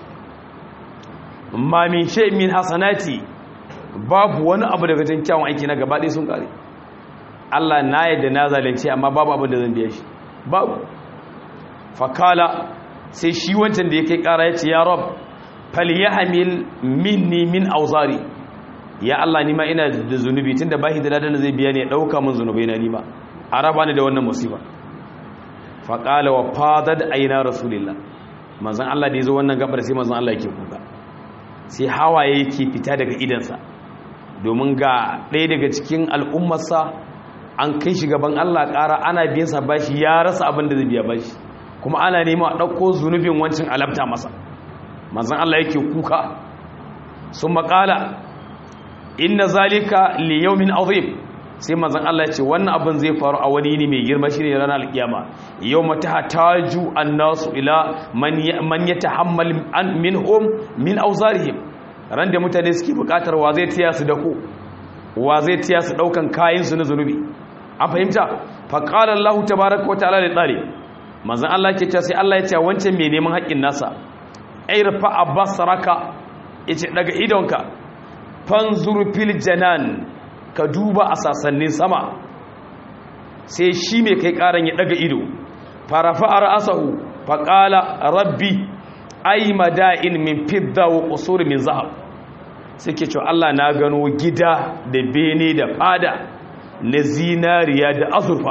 ma min shay min hasanati babu wani abu daga cikin kyawun aiki na gaba ɗaya sun ƙare Allah na yadda na zalunci amma babu abin da zan biya shi babu fakala sai shi wancan da ya kai ƙara ya ce ya rab fal yahmil minni min auzari ya Allah nima ina da zunubi tunda bashi da ladan zai biya ne ya dauka min zunubai na nima a raba ni da wannan musiba faqala wa fadad aina rasulillah manzon Allah da yazo wannan gabar sai manzon Allah yake kuka sai hawaye yake fita daga idansa domin ga ɗaya daga cikin al'ummarsa an kai shi gaban Allah ƙara ana biyan sa bashi ya rasa abin da zai biya bashi kuma ana nema a ɗauko zunubin wancan alabta masa manzon Allah yake kuka sun maƙala inna zalika li yawmin azim sai manzon Allah ya ce wannan abin zai faru a wani yini mai girma shine ranar alkiyama yawma tahtaju an-nasu ila man man yatahammal minhum min awzarihim ran da mutane suke bukatar wa zai tiya su dako wa zai tiya su daukan kayan su na zunubi an fahimta fa qala Allah tabaaraka wa ta'ala li talib manzon Allah ke cewa sai Allah ya ce wancan mai neman haƙin nasa irfa abasaraka yace daga idonka fanzuru fil janan ka duba a sasannin sama sai shi mai kai karan ya daga ido farafa ra'asahu faqala rabbi ay mada'in min fidda wa qusur min zahab sai ke cewa Allah na gano gida da bene da fada na zinariya da azurfa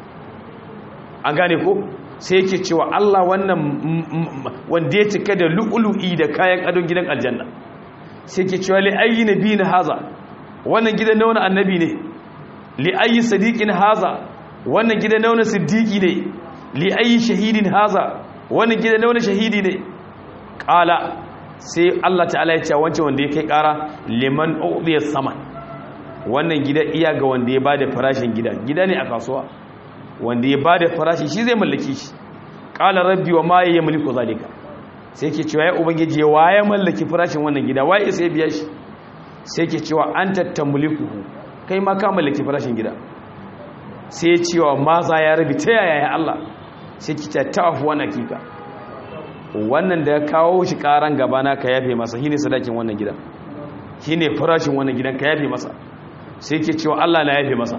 an gane ko sai yake cewa Allah wannan wanda ya cika da lu'ulu'i da kayan adon gidan aljanna sai ke cewa li'ayi nabi na haza wannan gidan na wani annabi ne li'ayi sadiqin haza wannan gidan na wani siddiqi ne li'ayi shahidin haza wannan gidan na wani shahidi ne kala sai Allah ta'ala ya ce wancan wanda ya kai kara liman udiya saman wannan gida iya ga wanda ya bada farashin gida gida ne a kasuwa wanda ya bada farashi shi zai mallaki shi qala rabbi wa ma yamliku zalika sai ke cewa ya ubangiji ya waye mallaki farashin wannan gida waye sai biya shi sai ke cewa anta tamlikuhu kai ma ka mallaki farashin gida sai ya cewa ma za ya rabi ta yaya ya Allah sai ki ta ta'afu wannan kika wannan da ya kawo shi karan gaba na ka yafe masa shine sadakin wannan gida shine farashin wannan gidan ka yafe masa sai ke cewa Allah na yafe masa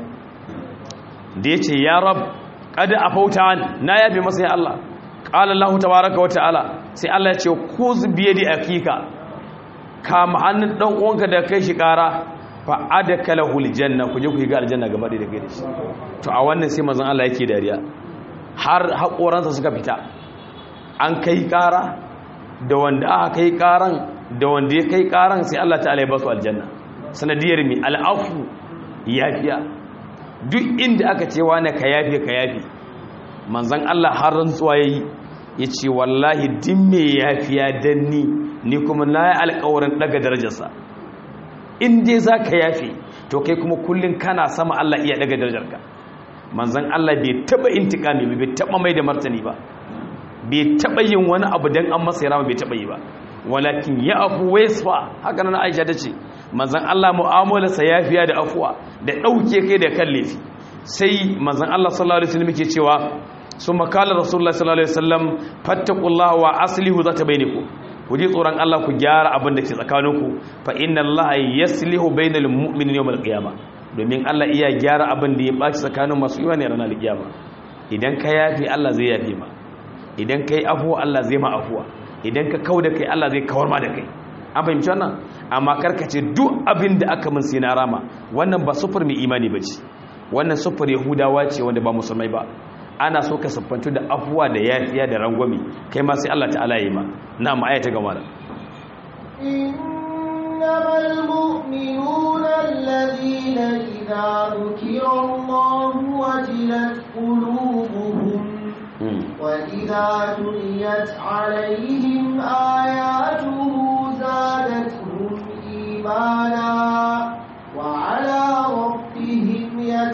da ya ce ya rab kada a fauta na yafe masa ya Allah ƙala Allah tabaraka wa ta'ala sai Allah ya ce ku biye da akika kama hannun dan uwanka da kai shi ƙara fa adakalahu aljanna ku je ku yi ga aljanna gaba da kai da shi to a wannan sai manzon Allah yake dariya har haƙoransa suka fita an kai ƙara da wanda aka kai ƙaran da wanda ya kai ƙaran sai Allah ta'ala ya ba su aljanna sanadiyar mi al'afu yafiya duk inda aka ce wani ka yafe ka yafe manzan Allah har rantsuwa ya yi ya ce wallahi din me yafiya don ni ni kuma na yi alkawarin daga darajarsa in dai za ka yafe to kai kuma kullum kana sama Allah iya daga darajarka manzan Allah bai taba intikami bai taba mai da martani ba bai taba yin wani abu don an masa yara bai taba yi ba walakin ya afu waisfa haka nan Aisha ta ce manzan Allah mu'amalarsa yafiya da afuwa da ɗauke kai da kan laifi sai manzan Allah sallallahu alaihi wasallam yake cewa sun makala rasulullah sallallahu alaihi wasallam fattaqullaha wa aslihu zata bainakum ku ji tsoron Allah ku gyara abin da ke tsakaninku fa inna Allah yaslihu bainal mu'minina yawmal qiyamah domin Allah iya gyara abin da ya baci tsakanin masu imani ranar kiyama idan ka yafi Allah zai yafi ma idan kai afuwa Allah zai ma afuwa idan ka kauda kai Allah zai kawar ma da kai an fahimci wannan amma karkace duk abin da aka min sai na rama wannan ba sufur mai imani bace wannan sufur yahudawa ce wanda ba musulmai ba ana so ka siffantu da afuwa da yafiya da rangwami kai ma sai Allah ta'ala yi ma na mu ayata gama da إنما المؤمنون الذين إذا ذكر الله وجلت قلوبهم وإذا تليت عليهم آياته زادتهم إيمانا وعلى ربهم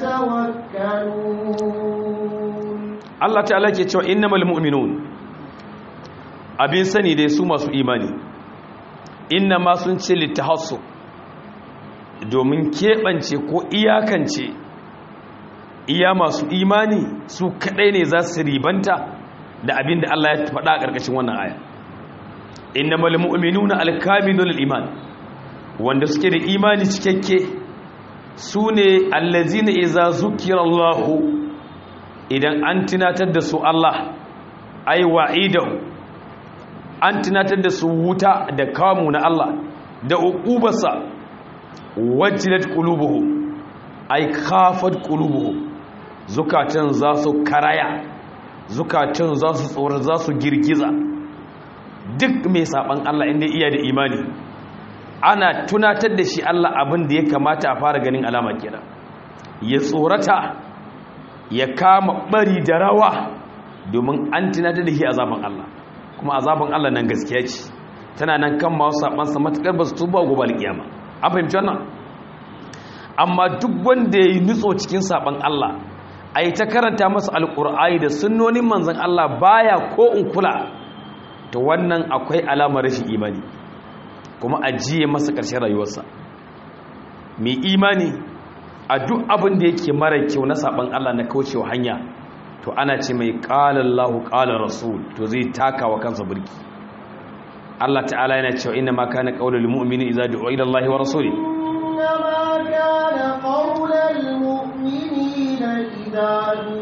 يتوكلون Allah ta'ala ke cewa innamal mu'minun abin sani dai su masu imani inna ma sun ce littahassu domin keɓance ko iyakance iya masu imani su kaɗai ne za su ribanta da abin da Allah ya faɗa a ƙarƙashin wannan aya innamal mu'minuna alkamilul iman wanda suke da imani cikakke su ne allazina iza zukirallahu idan an tunatar da su Allah ai wa'idahu an tunatar da su wuta da kamu na Allah da uqubarsa wajilat qulubuhum ai khafat qulubuhum zukatan za su karaya zukatan za su tsoro za su girgiza duk mai saban Allah inda iya da imani ana tunatar da shi Allah abin da ya kamata a fara ganin alama kenan ya tsorata ya kama bari da rawa domin an tunatar da shi azaban Allah kuma azaban Allah nan gaskiya ce tana nan kan masu sabansa matakar ba su tuba gobe alkiyama an fahimci wannan amma duk wanda ya yi nutso cikin saban Allah a yi ta karanta masa alkur'ai da sunnonin manzan Allah baya ko in kula to wannan akwai alamar rashin imani kuma ajiye masa ƙarshen rayuwarsa mai imani a duk abin da yake mara kyau na saban Allah na kaucewa hanya to ana ce mai qala Allahu qala rasul to zai taka wa kansa burki Allah ta'ala yana cewa inna ma kana qaulul mu'mini idza du'a ila Allah wa rasuli إنما كان قول المؤمنين إذا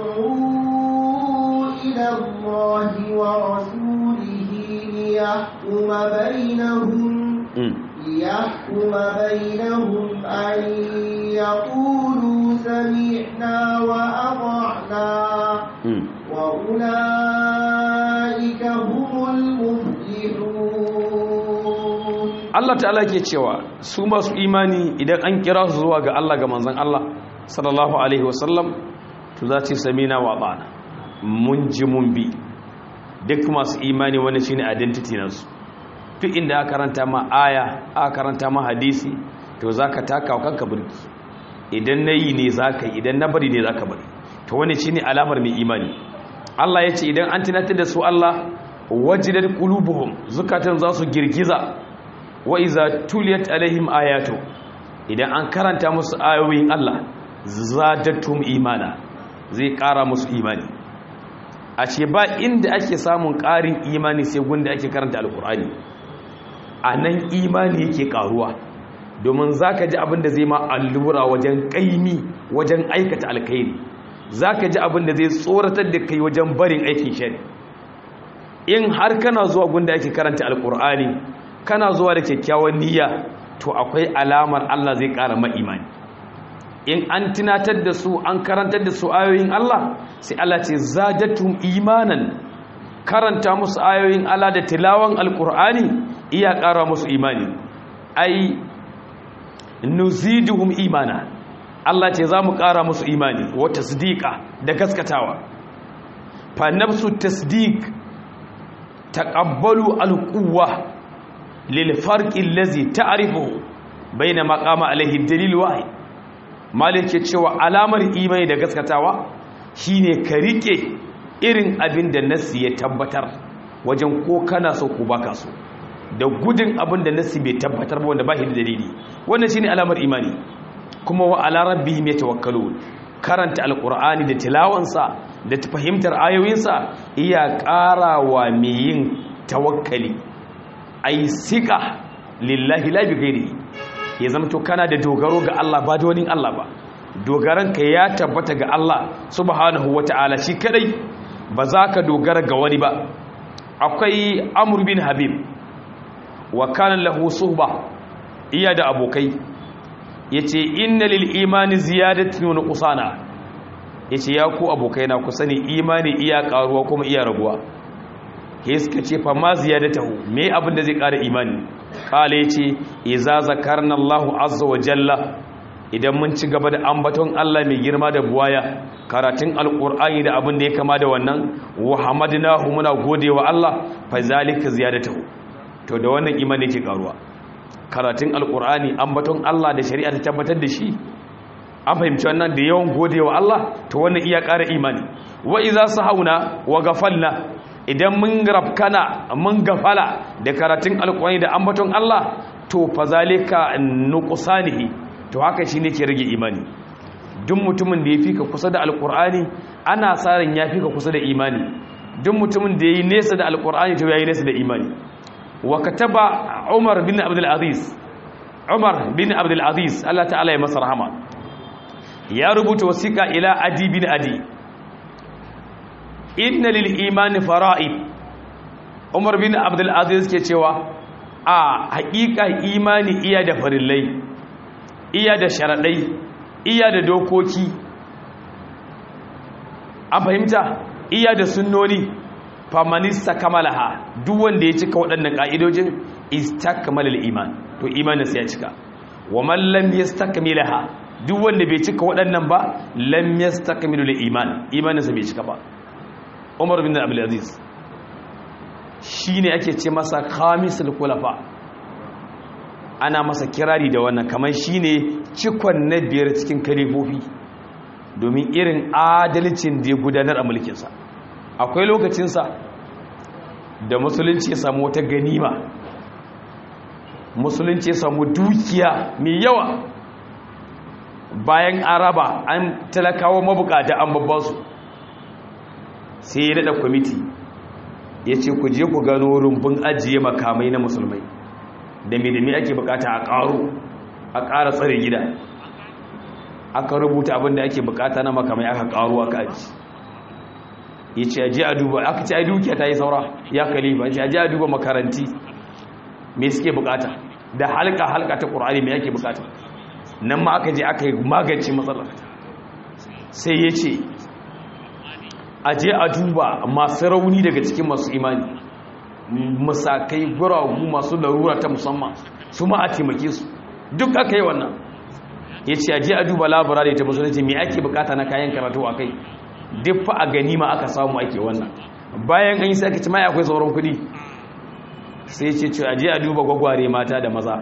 دعوا إلى الله ورسوله ليحكم بينهم ليحكم بينهم أن يقولوا سمعنا وأطعنا وأولئك هم المفلحون Allah ta'ala ke cewa su masu imani idan an kira su zuwa ga Allah ga manzon Allah sallallahu alaihi wasallam to za su samina wa bana mun ji mun bi duk masu imani wani shine identity nasu duk inda aka karanta ma aya aka karanta ma hadisi to zaka taka wa kanka burki idan nayi ne zaka yi idan na bari ne zaka bari to wani shine alamar mai imani Allah ya ce idan an tunatar da su Allah wajidat qulubuhum zukatan za su girgiza wa iza tuliyat alaihim ayatu idan an karanta musu ayoyin Allah zadatum imana zai kara musu imani a ce ba inda ake samun ƙarin imani sai gunda ake karanta alkur'ani a nan imani yake karuwa domin za ka ji abin da zai ma allura wajen ƙaimi wajen aikata alkairi za ka ji abin da zai tsoratar da kai wajen barin aikin shari in har kana zuwa gunda ake karanta alkur'ani kana zuwa da kyakkyawan niyya to akwai alamar Allah zai ƙara ma'imani in an tunatar da su an karantar da su ayoyin Allah sai Allah ce zadatum imanan karanta musu ayoyin Allah da tilawan alkur'ani iya ƙara musu imani ai nuziduhum imana Allah ce za mu ƙara musu imani wa tasdiqa da gaskatawa fa nafsu tasdiq taqabbalu alquwwa lil farqi allazi ta'rifu baina maqama alaihi dalil wahid malik ke cewa alamar imani da gaskatawa shine ka rike irin abin da nasi ya tabbatar wajen ko kana so ko baka so da gudun abin da nasi bai tabbatar ba wanda ba shi da dalili wannan shine alamar imani kuma wa ala rabbihim yatawakkalun karanta alqur'ani da tilawansa da fahimtar ayoyinsa iya ƙarawa mai yin tawakkali ai sika lillahi la bi ghairihi ya zama to kana da dogaro ga Allah ba da wani Allah ba dogaranka ya tabbata ga Allah subhanahu wata'ala shi kadai ba za ka dogara ga wani ba akwai amr bin habib wa kana lahu suhba iya da abokai yace inna lil imani ziyadatan wa nuqsana yace ya ku abokai na ku sani imani iya karuwa kuma iya raguwa ke suka ce fa ma ziyadatahu me abin da zai kara imani kala yace iza zakarna Allahu azza wa jalla idan mun ci gaba da ambaton Allah mai girma da buwaya karatun alkur'ani da abin da ya kama da wannan wa hamadnahu muna godewa Allah fa zalika ziyadatuhu to da wannan imani yake karuwa karatun alkur'ani ambaton Allah da shari'a ta tabbatar da shi an fahimci wannan da yawan godewa Allah to wannan iya ƙara imani wa idza sahauna wa gafalna idan mun rafkana mun gafala da karatun alkur'ani da ambaton Allah to fa zalika nuqsanihi to haka shi ne ke rage imani duk mutumin da ya fi ka kusa da alkur'ani ana tsarin ya fi ka kusa da imani duk mutumin da ya yi nesa da alkur'ani to ya yi nesa da imani wa kataba umar bin abdulaziz umar bin abdulaziz allah ta'ala ya masa rahama ya rubuta wasiƙa ila adi bin adi inna lil imani fara'id umar bin abdulaziz ke cewa a haƙiƙa imani iya da farillai iya da sharaɗai iya da dokoki an fahimta iya da sunnoni famanista kamalaha duk wanda ya cika waɗannan ƙa'idojin istakmalil iman to imanin sai ya cika wa man lam yastakmilaha duk wanda bai cika waɗannan ba lam yastakmilul iman imanin sa bai cika ba Umar bin Abdul Aziz shine ake ce masa khamisul khulafa ana masa kirari da wannan kamar shine cikon na biyar cikin kalifofi domin irin adalcin da ya gudanar a mulkinsa akwai lokacinsa da musulunci ya samu wata ganima musulunci ya samu dukiya mai yawa bayan araba an talakawa mabukata an babbansu sai ya daɗa kwamiti ya ce ku je ku gano rumbun ajiye makamai na musulmai da me ake bukata a ƙaro a ƙara tsare gida aka rubuta abin da ake bukata na makamai aka ƙaro aka aji ya ce aje a duba aka ce a dukiya ta yi saura ya kalifa ya ce aje a duba makaranti me suke bukata da halka halka ta ƙur'ani me ake bukata nan ma aka je aka yi magance matsalar sai ya ce aje a duba masu rauni daga cikin masu imani musakai guragu masu larura ta musamman su ma a taimake su duk aka yi wannan ya ce aje a duba labarari ta musulunci mai ake bukata na kayan karatu a kai duk fa a ganima aka samu ake wannan bayan an yi sai aka ci mai akwai sauran kudi sai ce ce aje a duba gwagware mata da maza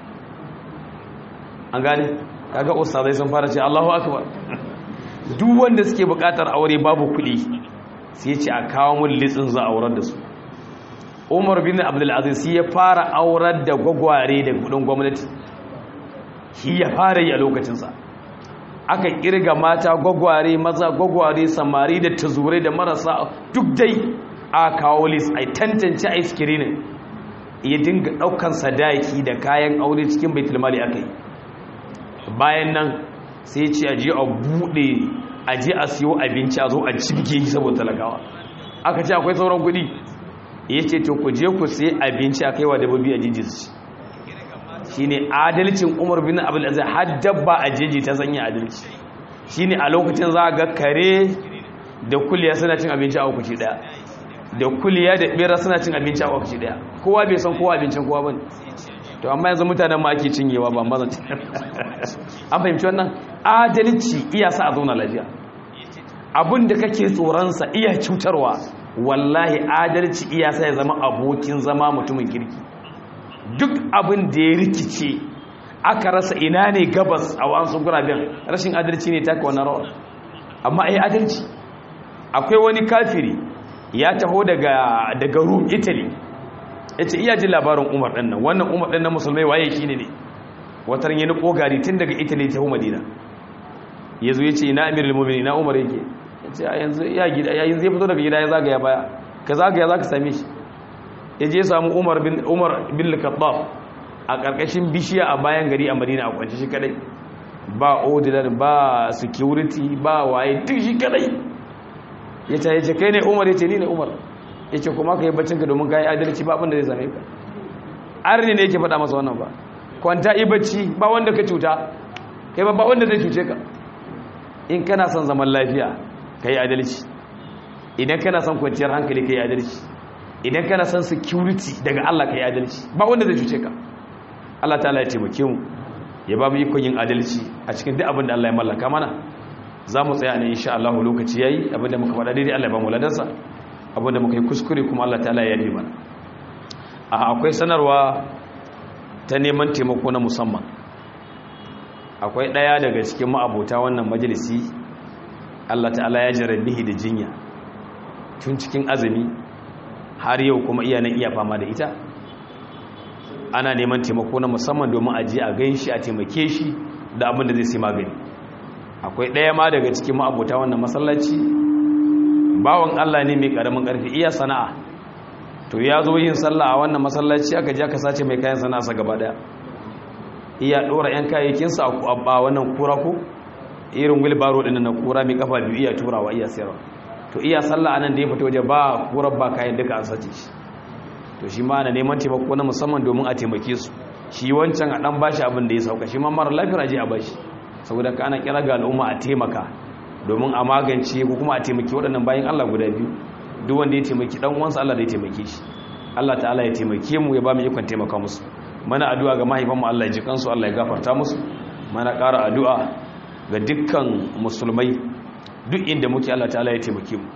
an gane kaga ustazai sun fara ce Allahu akbar duk wanda suke bukatar aure babu kudi sai ce a kawo mun litsin za a aurar da su umar bin abdulaziz ya fara aurar da gwagware da kudin gwamnati shi ya fara yi a lokacinsa aka kirga mata gwagware maza gwagware samari da tazurai da marasa duk dai a kawo lis a tantance a iskirinin ya dinga daukan sadaki da kayan aure cikin baitulmali aka yi bayan nan sai ce a je a buɗe a je a siyo abinci a zo a cibge saboda talakawa aka ce akwai sauran kuɗi ya ce to ku je ku sai abinci a kaiwa dabbobi a jijis shi ne adalcin umar bin abdulaziz har dabba a jeji ta sanya adalci shi ne a lokacin za a ga kare da kuliya suna cin abinci a lokaci daya da kuliya da bera suna cin abinci a lokaci daya kowa bai san kowa abincin kowa bane to amma yanzu mutanen ma ake cinyewa ba mazan an fahimci wannan adalci iya sa a zauna lafiya abin da kake tsoronsa iya cutarwa wallahi adalci iya sa ya zama abokin zama mutumin kirki duk abin da ya rikice aka rasa ina ne gabas a wasu guraben rashin adalci ne taka wani rawar amma ai adalci akwai wani kafiri ya taho daga daga rum italy ya ce iya jin labarin umar ɗan nan wannan umar ɗan nan musulmai waye shi ne ne watar yi niko gari tun daga italy ta hu madina ya zo ya ce ina amirul mumini na umar yake ya ce yanzu ya gida yayin zai fito daga gida ya zagaya baya ka zagaya za ka same shi ya je samu umar bin umar bin al-khattab a karkashin bishiya a bayan gari a madina a kwance shi kadai ba ordinary ba security ba waye duk shi kadai ya ce yace kai ne umar yace ni ne umar yace kuma kai baccin ka domin kai adalci ba abin da zai same ka arni ne yake faɗa masa wannan ba kwanta yi bacci ba wanda ka cuta kai ba wanda zai cuce ka in kana son zaman lafiya ka yi adalci idan kana son kwanciyar hankali ka yi adalci idan kana son security daga Allah ka yi adalci ba wanda zai cuce ka Allah ta ya taimake mu ya ba mu ikon yin adalci a cikin duk abin da Allah ya mallaka mana za mu tsaya ne insha Allah lokaci yayi abin da muka faɗa daidai Allah ya ba mu ladansa abin da muka yi kuskure kuma Allah ta ya yi mana a akwai sanarwa ta neman taimako na musamman akwai ɗaya daga cikin ma'abota wannan majalisi Allah ta'ala ya jarabihi da jinya tun cikin azumi har yau kuma iya nan iya fama da ita ana neman taimako na musamman domin a je a gan shi a taimake shi da abin da zai sai magani akwai ɗaya ma daga cikin ma'abota wannan masallaci bawan Allah ne mai ƙaramin ƙarfi iya sana'a to ya zo yin sallah a wannan masallaci aka je aka sace mai kayan sana'a gaba daya iya dora yan kayayyakinsa a wannan kura ko irin wilbaro din na kura mai kafa biyu iya turawa iya sayarwa to iya sallah anan da ya fito waje ba kurar ba kayan duka an sace shi to shi ma na neman taimako na musamman domin a taimake su shi wancan a dan bashi abin da ya sauka shi ma mara lafiya je a bashi saboda ka ana kira ga al'umma a taimaka domin a magance ko kuma a taimaki waɗannan bayan Allah guda biyu duk wanda ya taimaki dan uwansa Allah zai taimake shi Allah ta'ala ya taimake mu ya ba mu ikon taimaka musu mana addu'a ga mahaifanmu Allah ya ji kansu Allah ya gafarta musu mana ƙara addu'a ga dukkan musulmai duk inda muke Allah ta'ala ya taimake mu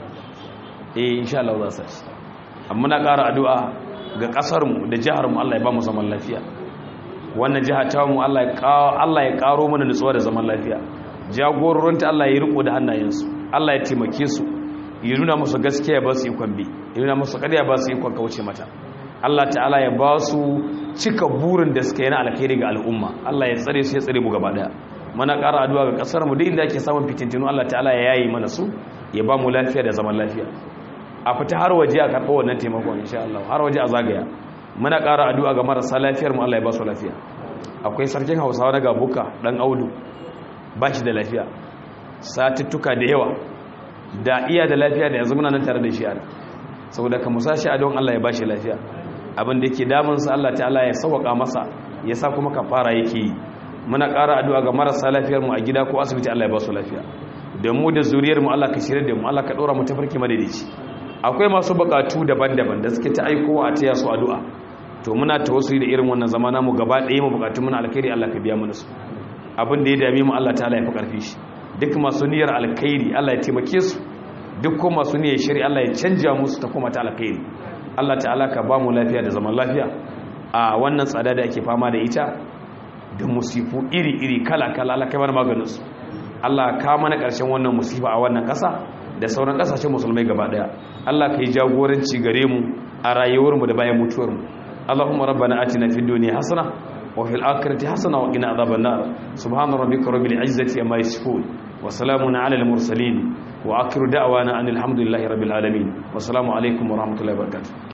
eh insha Allah za su ci amma na ƙara addu'a ga ƙasar mu da jihar mu Allah ya ba mu zaman lafiya wannan jiha ta mu Allah ya Allah ya ƙaro mana nutsuwa da zaman lafiya jagororinta Allah ya riko da hannayensu Allah ya taimake su ya nuna musu gaskiya ba su ikon bi ya nuna musu ƙarya ba su ikon kauce mata Allah ta'ala ya ba su cika burin da suka yi na alkhairi ga al'umma Allah ya tsare su ya tsare mu gaba daya mana ƙara addu'a ga ƙasar mu duk inda ake samun fitintinu Allah ta'ala ya yayi mana su ya ba mu lafiya da zaman lafiya a fita har waje a karɓo wannan taimakon insha Allah har waje a zagaya muna ƙara addu'a ga marasa lafiyar mu Allah ya ba su lafiya akwai sarkin Hausawa na Gabuka dan Audu ba shi da lafiya satuttuka da yawa da iya da lafiya da yanzu muna nan tare da shi ana saboda ka musa shi a don Allah ya ba shi lafiya abin da yake damunsa Allah ta'ala ya sauwaka masa ya sa kuma kafara yake yi muna ƙara addu'a ga marasa lafiyar mu a gida ko asibiti Allah ya ba su lafiya da mu da zuriyar mu Allah ka shirye da mu Allah ka ɗora mu tafarki madaidaici akwai masu buƙatu daban-daban da suke ta aikowa a taya su addu'a to muna tawassuli da irin wannan zamana mu gaba ɗaya mu buƙatu muna alkhairi Allah ka biya mana su abin da ya dame mu Allah ta'ala ya fi ƙarfi shi duk masu niyyar alkhairi Allah ya taimake su duk kuma masu niyyar shari Allah ya canja musu ta kuma ta alkhairi Allah ta'ala ka ba mu lafiya da zaman lafiya a wannan tsada da ake fama da ita da musifu iri-iri kala-kala Allah kai mana maganin su Allah ka mana ƙarshen wannan musifa a wannan ƙasa da sauran ƙasashen musulmai gaba ɗaya Allah ka yi jagoranci gare mu a rayuwarmu da bayan mutuwarmu Allahumma rabbana atina fid dunya hasana wa fil akhirati hasana wa qina adhaban nar subhana rabbika rabbil izzati amma yasifun wa salamun ala al mursalin wa akhiru da'wana anil hamdulillahi rabbil alamin wa assalamu alaikum wa rahmatullahi wa barakatuh